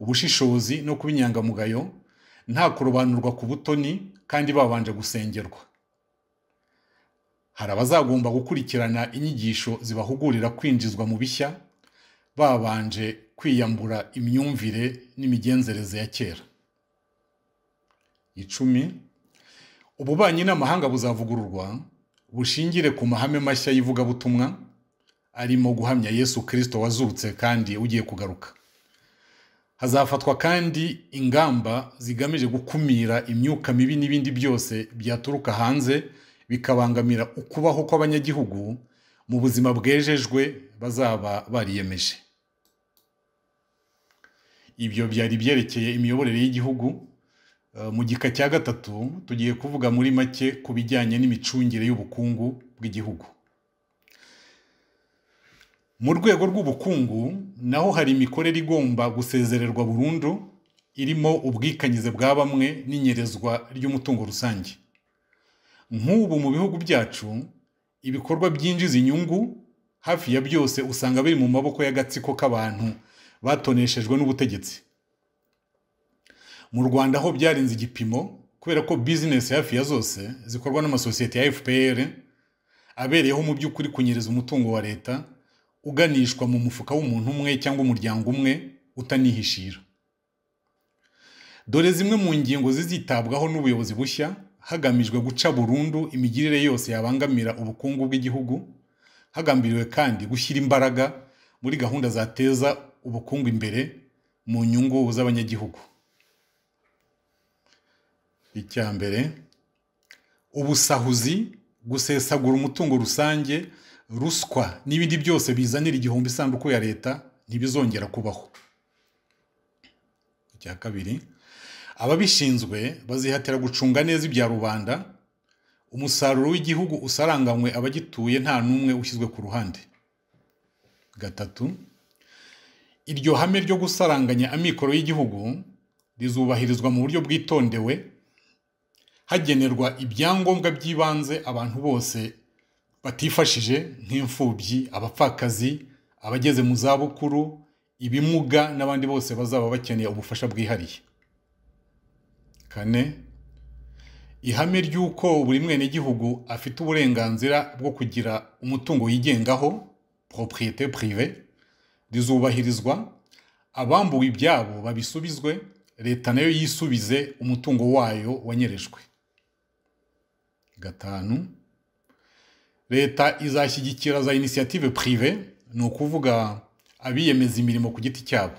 ubushishozi no kuba inyangamugayo nta kurobanurwa ku butoni kandi babanje gusengerwa hari abazagomba gukurikirana inyigisho zibahugurira kwinjizwa mu bishya babanje kwiyambura imyumvire n'imigenzereze ya kera icumi ububanyi n'amahanga buzavugururwa bushingire ku mahame mashya y'ivugabutumwa arimo guhamya yesu kirisito wazutse kandi ugiye kugaruka hazafatwa kandi ingamba zigamije gukumira imyuka mibi n'ibindi byose byaturuka hanze bikabangamira ukubaho kw'abanyagihugu mu buzima bwejejwe bazaba bariyemeje ibyo byari byerekeye imiyoborere y'igihugu mu gika cya gatatu tugiye kuvuga muri make ku bijyanye n'imicungire y'ubukungu bw'igihugu mu rwego rw'ubukungu naho hari imikorere igomba gusezererwa burundu irimo ubwikanyize bwa bamwe n'inyerezwa ry'umutungo rusange nk'ubu mu bihugu byacu ibikorwa byinjiza inyungu hafi ya byose usanga biri mu maboko y'agatsiko k'abantu batoneshejwe n'ubutegetsi mu rwanda ho byarenze igipimo kubera ko bizinesi hafi ya zose zikorwa n'amasosiyete ya fpr abereyeho mu by'ukuri kunyereza umutungo wa leta uganishwa mu mufuka w'umuntu umwe cyangwa umuryango umwe utanihishira dore zimwe mu ngingo zizitabwaho n'ubuyobozi bushya hagamijwe guca burundu imigirire yose yabangamira ubukungu bw'igihugu hagambiriwe kandi gushyira imbaraga muri gahunda zateza ubukungu imbere mu nyungu z'abanyagihugu icya mbere ubusahuzi gusesagura umutungo rusange ruswa n'ibindi byose bizanira igihombo isanduku ya leta ntibizongera kubaho icya kabiri ababishinzwe bazihatira gucunga neza ibya rubanda umusaruro w'igihugu usaranganywe abagituye nta n'umwe ushyizwe ku ruhande gatatu iryo hame ryo gusaranganya amikoro y'igihugu rizubahirizwa mu buryo bwitondewe hagenerwa ibyangombwa by'ibanze abantu bose batifashije nk'imfubyi abapfakazi abageze mu zabukuru ibimuga n'abandi bose bazaba bakeneye ubufasha bwihariye kane ihame ry'uko buri mwenegihugu afite uburenganzira bwo kugira umutungo yigengaho propriyete prive rizubahirizwa abambuwe ibyabo babisubizwe leta nayo yisubize umutungo wayo wanyerejwe gatanu leta izashyigikira za inisiyative purive ni ukuvuga abiyemeza imirimo ku giti cyabo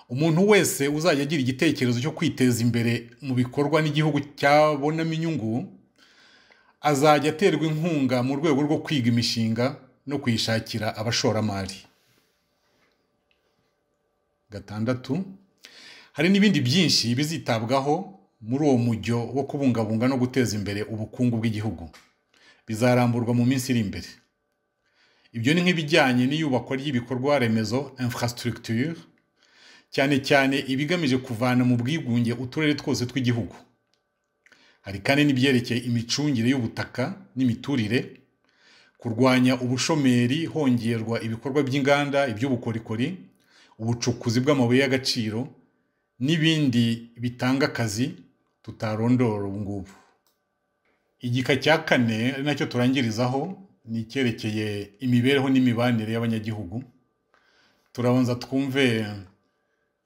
umuntu wese uzajya agira igitekerezo cyo kwiteza imbere mu bikorwa n'igihugu cyabonamo inyungu azajya aterwa inkunga mu rwego rwo kwiga imishinga no kuyishakira abashoramari gatandatu hari n'ibindi byinshi bizitabwaho muri uwo mujyo wo kubungabunga no guteza imbere ubukungu bw'igihugu bizaramburwa mu minsi iri imbere ibyo ni nk'ibijyanye n'iyubakwa ry'ibikorwa remezo infrastructure cyane cyane ibigamije kuvana mu bwigunge uturere twose tw'igihugu hari kandi n'ibyerekeye imicungire y'ubutaka n'imiturire kurwanya ubushomeri hongerwa ibikorwa by'inganda iby'ubukorikori ubucukuzi bw'amabuye y'agaciro n'ibindi bitanga akazi tutarondora ubu ngubu igika cya kane ari nacyo turangirizaho ni icyerekeye imibereho n'imibanire y'abanyagihugu turabanza twumve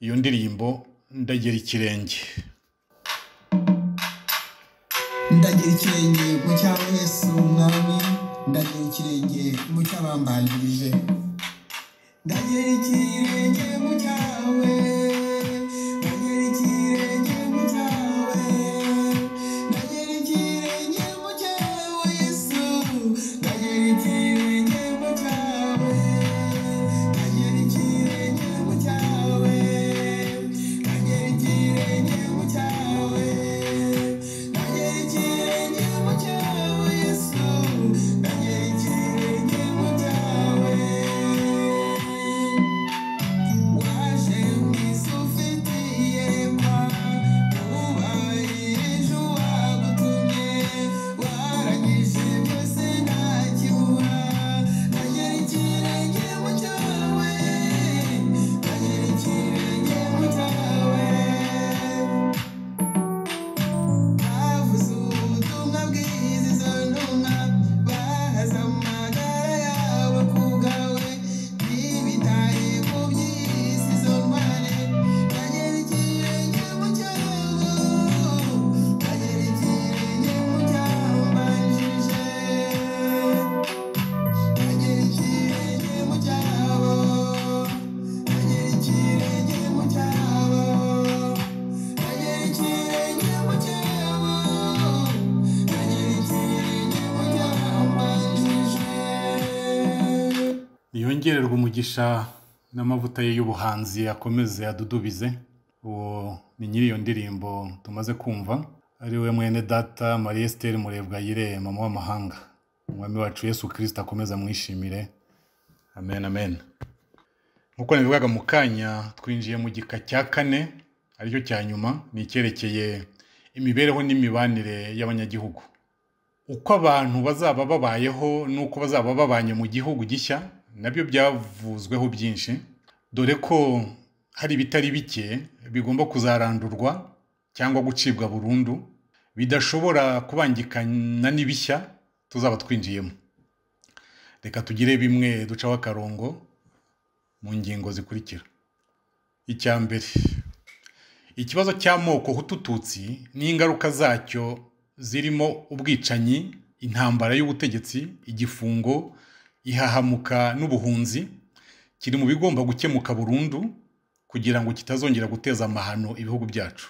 iyo ndirimbo ndagera ikirenge ndagira ikirenge mu cyaba yesu umwami ndagira ikirenge mu cy'abambanjirije ndagira ikirenge mu cyawe ndagira ikirenge mu cyawe ndagira ikirenge mu cyawe yesu ndagira ikirenge mu cyawe ndagira ikirenge mu cyawe ndagira ikirenge mu cyawe ndagira ikirenge mu cyawe yesu ndagira ikirenge mu cyawe waje mwiza ufitiye mba wubahirije uwagutumye warangije byose nta kibura nagera ikirenge mu cyawe nagera ikirenge mu cyawe bavuze ubutumwa bwiza izo ntumwa bahaza amagara yabo ku bwawe ntibitaye ku by'isi izo ntware bagera ikirenge mu cyawe bagera ikirenge mu cyambanjije bagera ikirenge mu cyabo bagera ikirenge mu cyabo yongererwa umugisha n'amavuta ye y'ubuhanzi akomeze adudubize uwo ni nyiri iyo ndirimbo tumaze kumva ari we mwene data marie estelle murebwayire mama w'amahanga umwami wacu yesu kirisita akomeze amwishimire amen amen nk'uko nabivugaga mu kanya twinjiye mu gika cya kane aricyo cya nyuma ni icyerekeye imibereho n'imibanire y'abanyagihugu uko abantu bazaba babayeho n'uko bazaba babanye mu gihugu gishya nabyo byavuzweho byinshi dore ko hari ibitari bike bigomba kuzarandurwa cyangwa gucibwa burundu bidashobora kubangikana n'ibishya tuzaba twinjiyemo reka tugire bimwe ducaho akarongo mu ngingo zikurikira icya mbere ikibazo cy'amoko hutututsi n'ingaruka zacyo zirimo ubwicanyi intambara y'ubutegetsi igifungo ihahamuka n'ubuhunzi kiri mu bigomba gukemuka burundu kugira ngo kitazongera guteza amahano ibihugu byacu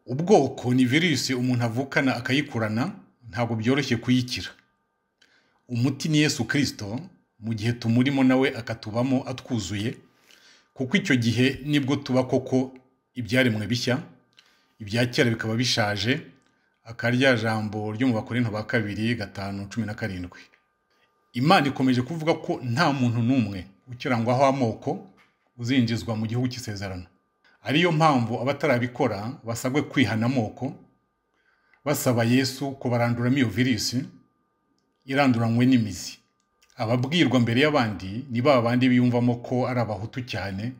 ubwoko ni virusi umuntu avukana akayikurana ntabwo byoroshye kuyikira umuti ni yesu kirisito mu gihe tumurimo nawe akatubamo atwuzuye kuko icyo gihe nibwo tuba koko ibyaremwe bishya ibya kera bikaba bishaje aka rya jambo ryo mu bakorinto ba kabiri gatanu cumi na karindwi imana ikomeje kuvuga ko nta muntu n'umwe ukirangwaho amoko uzinjizwa mu gihugu cy'isezerano ariyo mpamvu abatarabikora basabwe kwihana amoko basaba yesu ko baranduramo iyo virusi iranduranywe n'imizi ababwirwa mbere y'abandi ni ba bandi biyumvamo ko ari abahutu cyane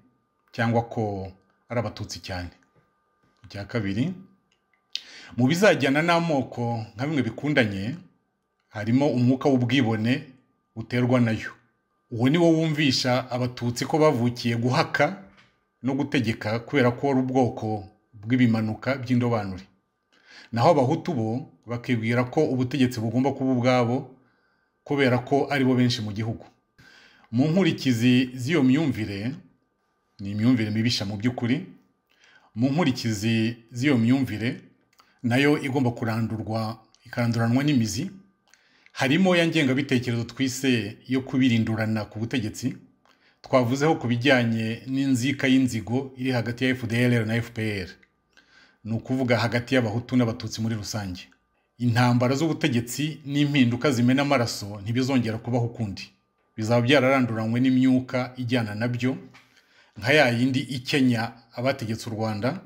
cyangwa ko ari abatutsi cyane icya kabiri mu bizajyana n'amoko nka bimwe bikundanye harimo umwuka w'ubwibone uterwa nayo uwo ni wo wumvisha abatutsi ko bavukiye guhaka no gutegeka kubera ko wari ubwoko bw'ibimanuka by'indobanure naho abahutu bo bakibwira ko ubutegetsi bugomba kuba ubwabo kubera ko ari bo benshi mu gihugu mu nkurikizi z'iyo myumvire ni imyumvire mibisha mu by'ukuri mu nkurikizi z'iyo myumvire nayo igomba kurandurwa ikanduranwa n'imizi harimo ya ngengabitekerezo twise yo kubirindurana ku butegetsi twavuzeho ku bijyanye n'inzika y'inzigo iri hagati ya fdr na fpr ni ukuvuga hagati y'abahutu n'abatutsi muri rusange intambara z'ubutegetsi n'impinduka zimena amaraso ntibizongera kubaho ukundi bizaba byararanduranywe n'imyuka ijyana nabyo nka ya yindi ikenya abategetse u rwanda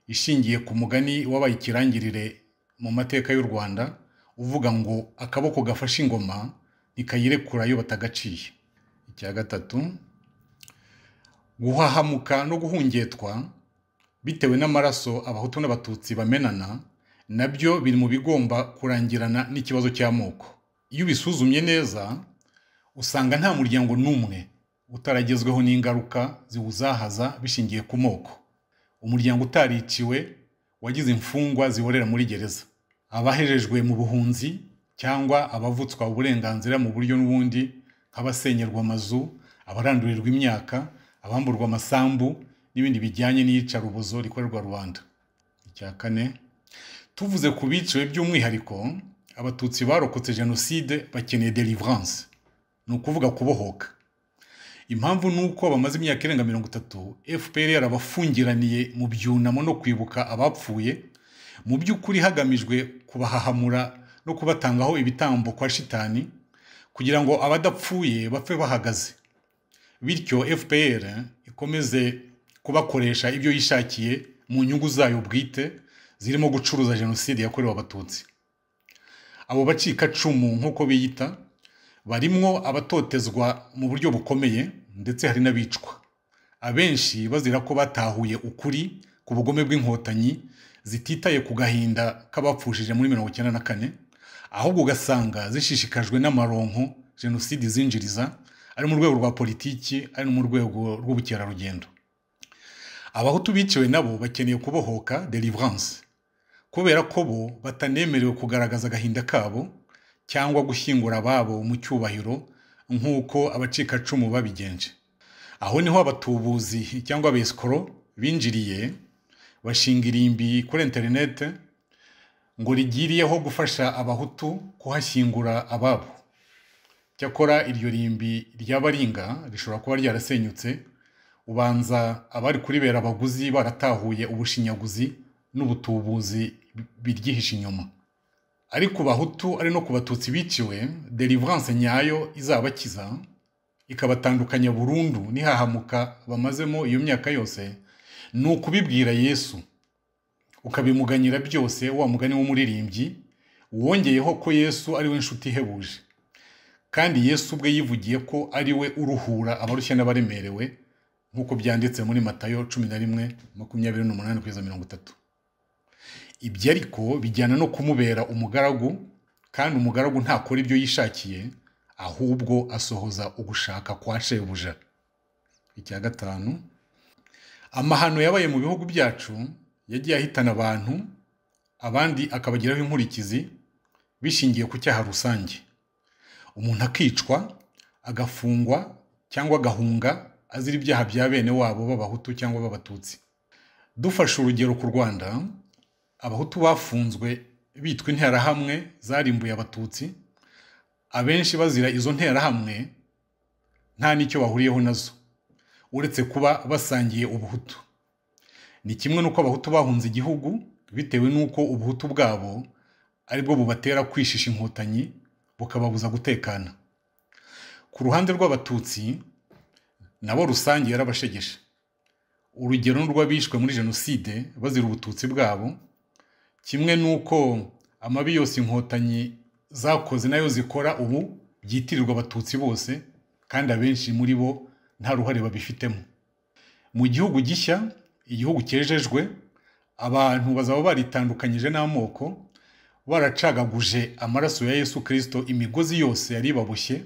ishingiye ku mugani wabaye ikirangirire mu mateka y'u rwanda uvuga ngo akaboko gafashe ingoma ntikayirekura iyo batagaciye icya gatatu guhahamuka no guhungetwa bitewe n'amaraso abahutu n'abatutsi bamenana nabyo biri mu bigomba kurangirana n'ikibazo cy'amoko iyo ubisuzumye neza usanga nta muryango n'umwe utaragezweho n'ingaruka ziwuzahaza bishingiye ku moko umuryango utariciwe wagize imfungwa ziborera muri gereza abahejejwe mu buhunzi cyangwa abavutswa uburenganzira mu buryo n'ubundi nk'abasenyerwa amazu abarandurirwa imyaka abamburwa amasambu n'ibindi bijyanye n'iyicarubozo rikorerwa rubanda icya kane tuvuze ku biciwe by'umwihariko abatutsi barokotse jenoside bakeneye deliverance ni ukuvuga kubohoka impamvu ni uko bamaze imyaka irenga mirongo itatu fpr yarabafungiraniye mu byunamo no kwibuka abapfuye mu by'ukuri hagamijwe kubahahamura no kubatangaho ibitambo kwa shitani kugira ngo abadapfuye bapfe bahagaze bityo fpr ikomeze kubakoresha ibyo yishakiye mu nyungu zayo bwite zirimo gucuruza jenoside yakorewe abatutsi abo bacikacumu nk'uko biyita barimwo abatotezwa mu buryo bukomeye ndetse hari n'abicwa abenshi bazira ko batahuye ukuri ku bugome bw'inkotanyi zititaye ku gahinda k'abapfushije muri mirongo icyenda na kane ahubwo ugasanga zishishikajwe n'amaronko jenoside izinjiriza ari mu rwego rwa politiki ari no mu rwego rw'ubukerarugendo abahutu biciwe nabo bakeneye kubohoka deliverance kubera ko bo batanemerewe kugaragaza agahinda kabo cyangwa gushyingura ababo mu cyubahiro nk'uko abacikacumu babigenje aho niho abatubuzi cyangwa abesikoro binjiriye bashinga irimbi kuri interinete ngo rigiriyeho gufasha abahutu kuhashyingura ababo cyakora iryo rimbi ryabaringa rishobora kuba ryarasenyutse ubanza abari kuribera abaguzi baratahuye ubushinyaguzi n'ubutubuzi biryihishe inyuma ari ku bahutu ari no ku batutsi biciwe deliverance nyayo izabakiza ikabatandukanya burundu n'ihahamuka bamazemo iyo myaka yose ni ukubibwira yesu ukabimuganyira byose wa mugani w'umuririmbyi wongeyeho ko yesu ari we nshuti ihebuje kandi yesu ubwe yivugiye ko ari we uruhura abarushya n'abaremerewe nk'uko byanditse muri matayo cumi na rimwe makumyabiri n'umunani kugeza mirongo itatu ibyo ariko bijyana no kumubera umugaragu kandi umugaragu ntakora ibyo yishakiye ahubwo asohoza ugushaka kwa shebuja icya gatanu amahano yabaye mu bihugu byacu yagiye ahitana abantu abandi akabagiraho inkurikizi bishingiye ku cyaha rusange umuntu akicwa agafungwa cyangwa agahunga azira ibyaha bya bene wabo b'abahutu cyangwa b'abatutsi dufashe urugero ku rwanda abahutu bafunzwe bitwa interahamwe zarimbuye abatutsi abenshi bazira izo nterahamwe nta n'icyo bahuriyeho nazo uretse kuba basangiye ubuhutu ni kimwe n'uko abahutu bahunze igihugu bitewe n'uko ubuhutu bwabo aribwo bubatera kwishisha inkotanyi bukababuza gutekana ku ruhande rw'abatutsi nabo rusange yarabashegeshe urugero n'urw'abishwe muri jenoside bazira ubututsi bwabo kimwe n'uko amabi yose inkotanyi zakoze nayo zikora ubu byitirirwa abatutsi bose kandi abenshi muri bo nta ruhare babifitemo mu gihugu gishya igihugu cyejejwe abantu bazaba baritandukanyije n'amoko baracagaguje amaraso ya yesu kirisito imigozi yose yari ibaboshye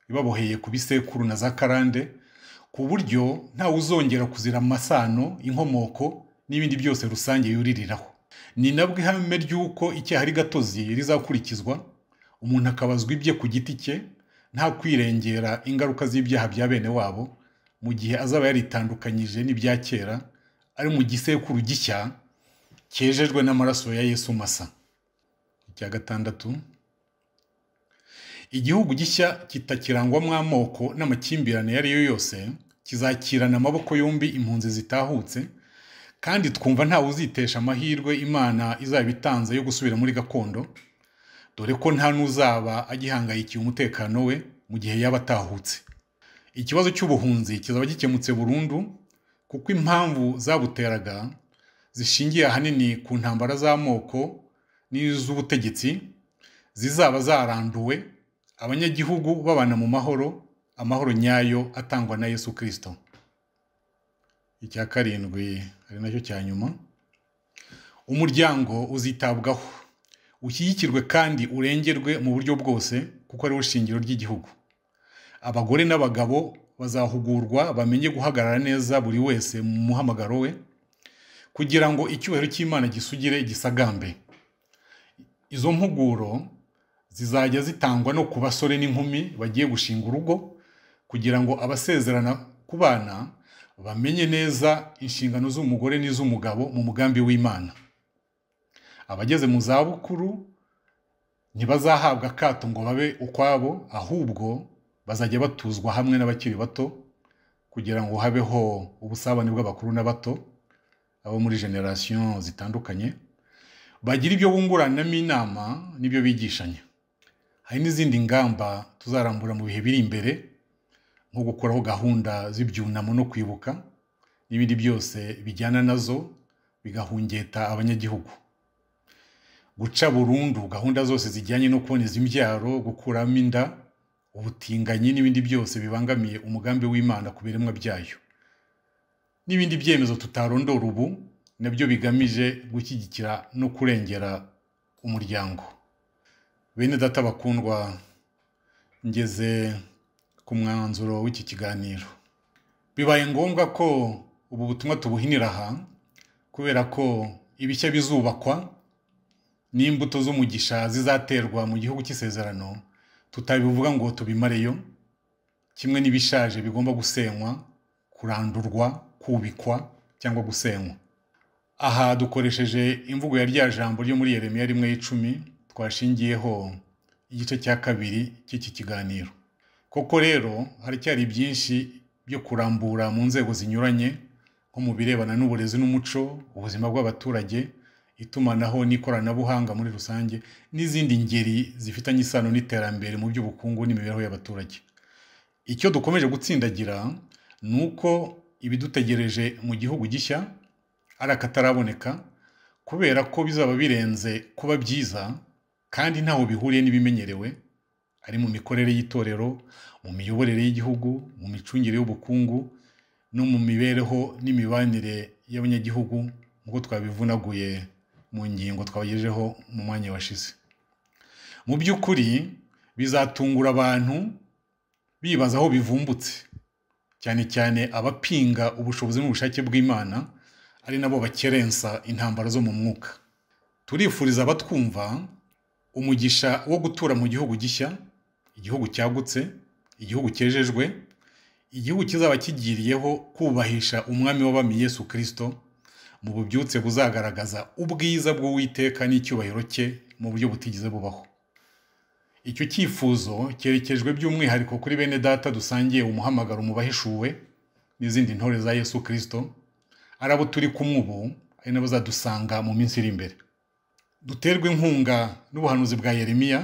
ibaboheye ku bisekuru na za karande ku buryo ntawe uzongera kuzira amasano inkomoko n'ibindi byose rusange yuririraho ni nabwo ihame ry'uko icyaha ari gatozi rizakurikizwa umuntu akabazwa ibye ku giti cye nta kwirengera ingaruka z'ibyaha bya bene wabo mu gihe azaba yaritandukanyije n'ibya kera ari mu gisekuru gishya cyejejwe n'amaraso ya yesu masa cya gatandatu igihugu gishya kitakirangwamo amoko n'amakimbirane iyo ari yo yose kizakirana amaboko yombi impunzi zitahutse kandi twumva ntawe uzitesha amahirwe imana izaba itanze yo gusubira muri gakondo dore ko nta n'uzaba agihangayikiye umutekano we mu gihe yaba atahutse ikibazo cy'ubuhunzi kizaba gikemutse burundu kuko impamvu zabuteraga zishingiye ahanini ku ntambara z'amoko n'iz'ubutegetsi zizaba zaranduwe abanyagihugu babana mu mahoro amahoro nyayo atangwa na yesu kirisito icya karindwi ari nacyo cya nyuma umuryango uzitabwaho ushyigikirwe kandi urengerwe mu buryo bwose kuko ariwo shingiro ry'igihugu abagore n'abagabo bazahugurwa bamenye guhagarara neza buri wese mu muhamagaro we kugira ngo icyubahiro cy'imana gisugire gisagambe izo mpuguro zizajya zitangwa no ku basore n'inkumi bagiye gushinga urugo kugira ngo abasezerana ku bana bamenye neza inshingano z'umugore n'iz'umugabo mu mugambi w'imana abageze mu zabukuru ntibazahabwa akato ngo babe ukwabo ahubwo bazajya batuzwa hamwe n'abakiri bato kugira ngo habeho ubusabane bw'abakuru n'abato abo muri generasiyo zitandukanye bagira ibyo bunguranamo inama n'ibyo bigishanya hari n'izindi ngamba tuzarambura mu bihe biri imbere nko gukuraho gahunda z'ibyunamo no kwibuka n'ibindi byose bijyana nazo bigahungeta abanyagihugu guca burundu gahunda zose zijyanye no kuboneza imbyaro gukuramo inda ubutinganyi n'ibindi byose bibangamiye umugambi w'imana ku biremwa byayo n'ibindi byemezo tutarondora ubu nabyo bigamije gushyigikira no kurengera umuryango bene data bakundwa ngeze ku mwanzuro w'iki kiganiro bibaye ngombwa ko ubu butumwa tubuhinira aha kubera ko ibishya bizubakwa n'imbuto z'umugisha zizaterwa mu gihugu cy'isezerano tutabivuga ngo tubimareyo kimwe n'ibishaje bigomba gusenywa kurandurwa kubikwa cyangwa gusenywa aha dukoresheje imvugo ya rya jambo ryo muri yeremiya rimwe y'icumi twashingiyeho igice cya kabiri cy'iki kiganiro koko rero haracyari byinshi byo kurambura mu nzego zinyuranye nko mu birebana n'uburezi n'umuco ubuzima bw'abaturage itumanaho n'ikoranabuhanga muri rusange n'izindi ngeri zifitanye isano n'iterambere mu by'ubukungu n'imibereho y'abaturage icyo dukomeje gutsindagira ni uko ibidutegereje mu gihugu gishya ari akataraboneka kubera ko bizaba birenze kuba byiza kandi ntaho bihuriye n'ibimenyerewe ari mu mikorere y'itorero mu miyoborere y'igihugu mu micungire y'ubukungu no mu mibereho n'imibanire y'abanyagihugu nk'uko twabivunaguye mu ngingo twabagejejeho mu mwanya washize mu by'ukuri bizatungura abantu bibaza aho bivumbutse cyane cyane abapinga ubushobozi n'ubushake bw'imana ari nabo bakerensa intambara zo mu mwuka turifuriza abatwumva umugisha wo gutura mu gihugu gishya igihugu cyagutse igihugu cyejejwe igihugu kizaba kigiriyeho kubahisha umwami w'abami Yesu kirisito mu bubyutse buzagaragaza ubwiza bw'uwiteka n'icyubahiro cye mu buryo butigeze bubaho icyo cyifuzo cyerekejwe by'umwihariko kuri bene data dusangiye umuhamagaro mu bahishuwe n'izindi ntore za yesu kirisito ari abo turi kumwe ubu ari nabo bazadusanga mu minsi iri imbere duterwe inkunga n'ubuhanuzi bwa yeremiya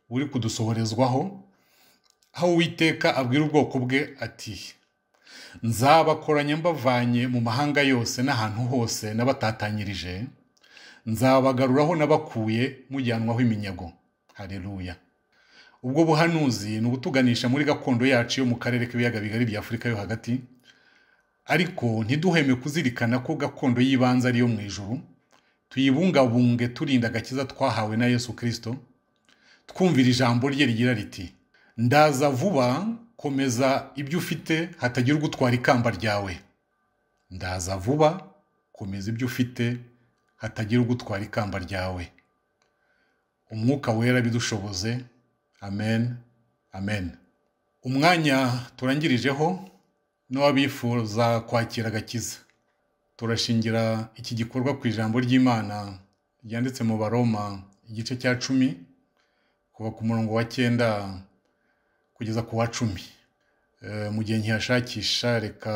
buri kudusohorezwaho aho uwiteka abwira ubwoko bwe ati nzabakoranya mbavanye mu mahanga yose n'ahantu hose nabatatanyirije nzabagaruraho nabakuye mujyanwaho iminyago hareruya ubwo buhanuzi ni ubutuganisha muri gakondo yacu yo mu karere k'ibiyaga bigari bya afurika yo hagati ariko ntiduheme kuzirikana ko gakondo y'ibanze ari iyo mu ijuru tuyibungabunge turinda agakiza twahawe na yesu kirisito twumvira ijambo rye rigira riti ndaza vuba komeza ibyo ufite hatagira ugutwara ikamba ryawe ndaza vuba komeza ibyo ufite hatagira ugutwara ikamba ryawe umwuka wera bidushoboze amen amen umwanya turangirijeho n'uwabifuza kwakira agakiza turashingira iki gikorwa ku ijambo ry'imana ryanditse mu baroma igice cya cumi kuva ku murongo wa cyenda kugeza ku wa cumi Eh, mu gihe nkihashakisha reka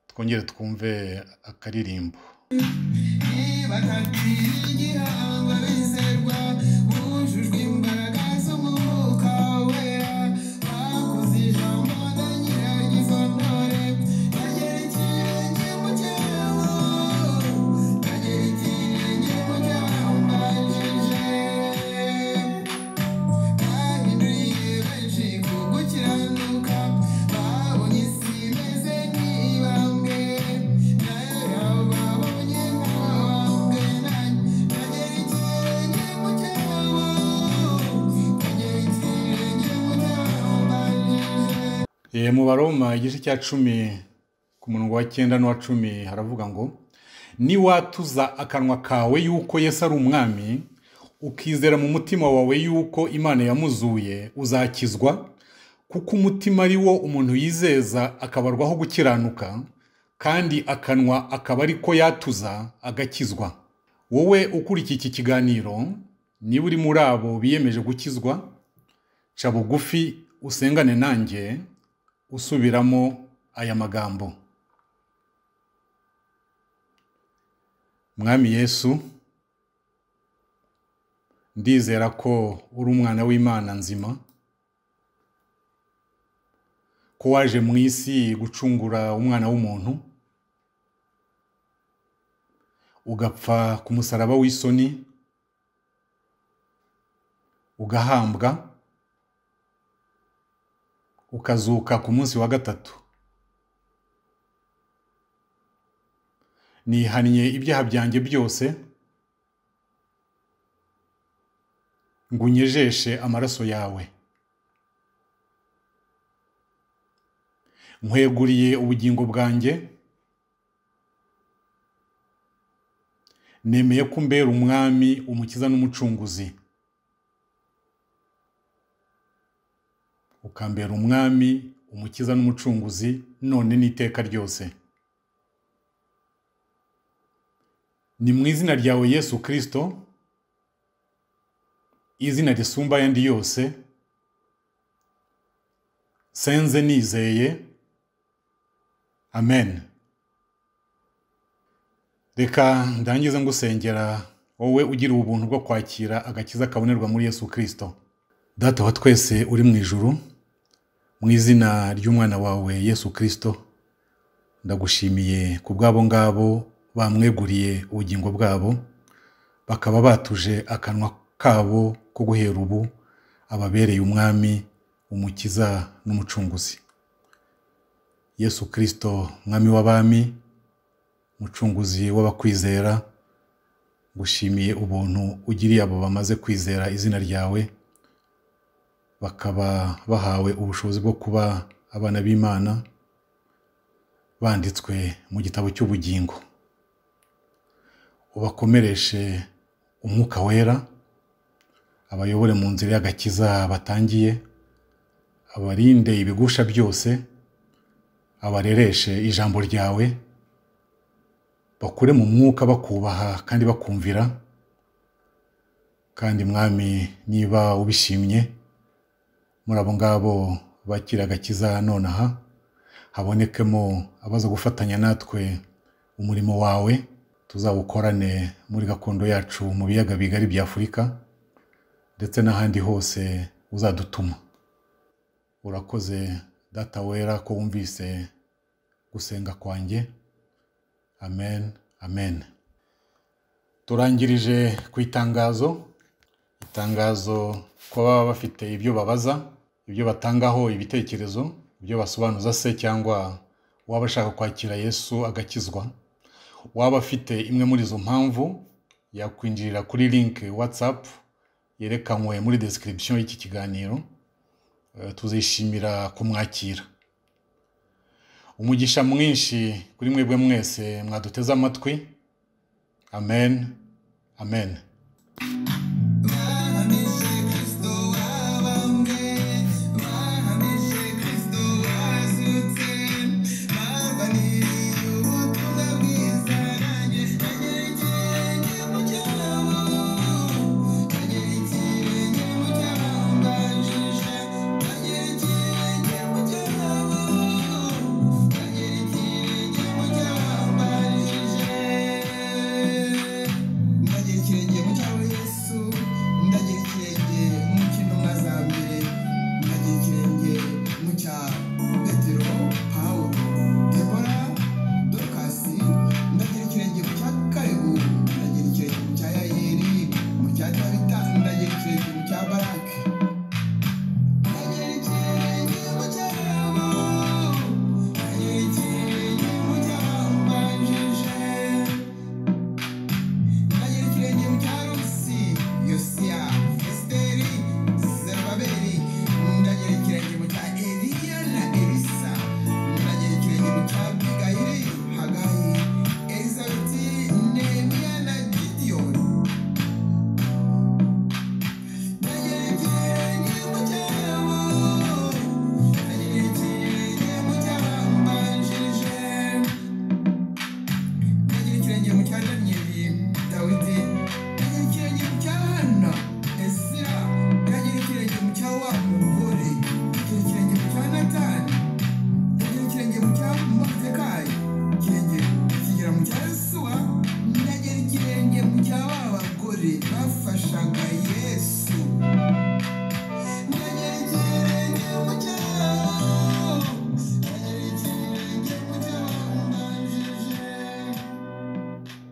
twongere twumve akaririmbo bakagwira igihango bizerwa bujujwe imbaraga z'umwuka wera bakoze ijambo na nyiraryifontore bagera ikirenge mu cyabo bagera ikirenge mu cyabambanjije bahinduye benshi ku gukiranuka babonye isi imeze nk'ibambwe nayo yabo babonye nk'abambwe bagera ikirenge mu cyabo bagera ikirenge mu cyabambanjirije E, mu baroma igice cya cumi ku murongo wa cyenda n'uwa cumi haravuga ngo niwatuza akanwa kawe yuko yesu ari umwami ukizera mu mutima wawe yuko imana yamuzuye uzakizwa kuko umutima ari wo umuntu yizeza akabarwaho gukiranuka kandi akanwa akaba ari ko yatuza agakizwa wowe ukurikiye iki kiganiro niba uri muri abo biyemeje gukizwa ca bugufi usengane nanjye usubiramo aya magambo mwami yesu ndizera ko uri umwana w'imana nzima ko waje mu isi gucungura umwana w'umuntu ugapfa ku musaraba w'isoni ugahambwa ukazuka ku munsi wa gatatu nihannye ibyaha byanjye byose ngo unyejeshe amaraso yawe nkweguriye ubugingo bwanjye nemeye ko umbera umwami umukiza n'umucunguzi ukambera umwami umukiza n'umucunguzi none n'iteka ryose ni mu izina ryawe yesu kirisito izina risumba ayandi yose senze nizeye amen reka ndangize ngusengera wowe ugira ubuntu bwo kwakira agakiza kabonerwa muri yesu kirisito data wa twese uri mu ijuru mu izina ry'umwana wawe yesu kirisito ndagushimiye ku bw'abo ngabo bamweguriye ubugingo bwabo bakaba batuje akanwa kabo ko guhera ubu ababereye umwami umukiza n'umucunguzi yesu kirisito mwami w'abami mucunguzi w'abakwizera ngushimiye ubuntu ugiriye abo bamaze kwizera izina ryawe bakaba bahawe ubushobozi bwo kuba abana b'imana banditswe mu gitabo cy'ubugingo ubakomereshe umwuka wera abayobore mu nzira y'agakiza batangiye abarinde ibigusha byose abarereshe ijambo ryawe bakure mu mwuka bakubaha kandi bakumvira kandi mwami niba ubishimye muri abo ngabo bakira agakiza nonaha habonekemo abaza gufatanya natwe umurimo wawe tuzawukorane muri gakondo yacu mu biyaga bigari bya afurika ndetse n'ahandi hose uzadutuma urakoze data wera ko wumvise gusenga kwanjye amen amen turangirije ku itangazo itangazo ko baba bafite ibyo babaza ibyo batangaho ibitekerezo ibyo basobanuza se cyangwa waba ashaka kwakira yesu agakizwa waba afite imwe muri izo mpamvu yakwinjirira kuri link whatsapp yerekanwe muri description y'iki kiganiro Eh, tuzishimira kumwakira umugisha mwinshi kuri mwebwe mwese mwaduteze amatwi amen amen bahamije kirisito wabambwe bahamije kirisito wazutse barwaniye ubutumwa bwiza nanjye bagera ikirenge mu cyabo bafashaga yesu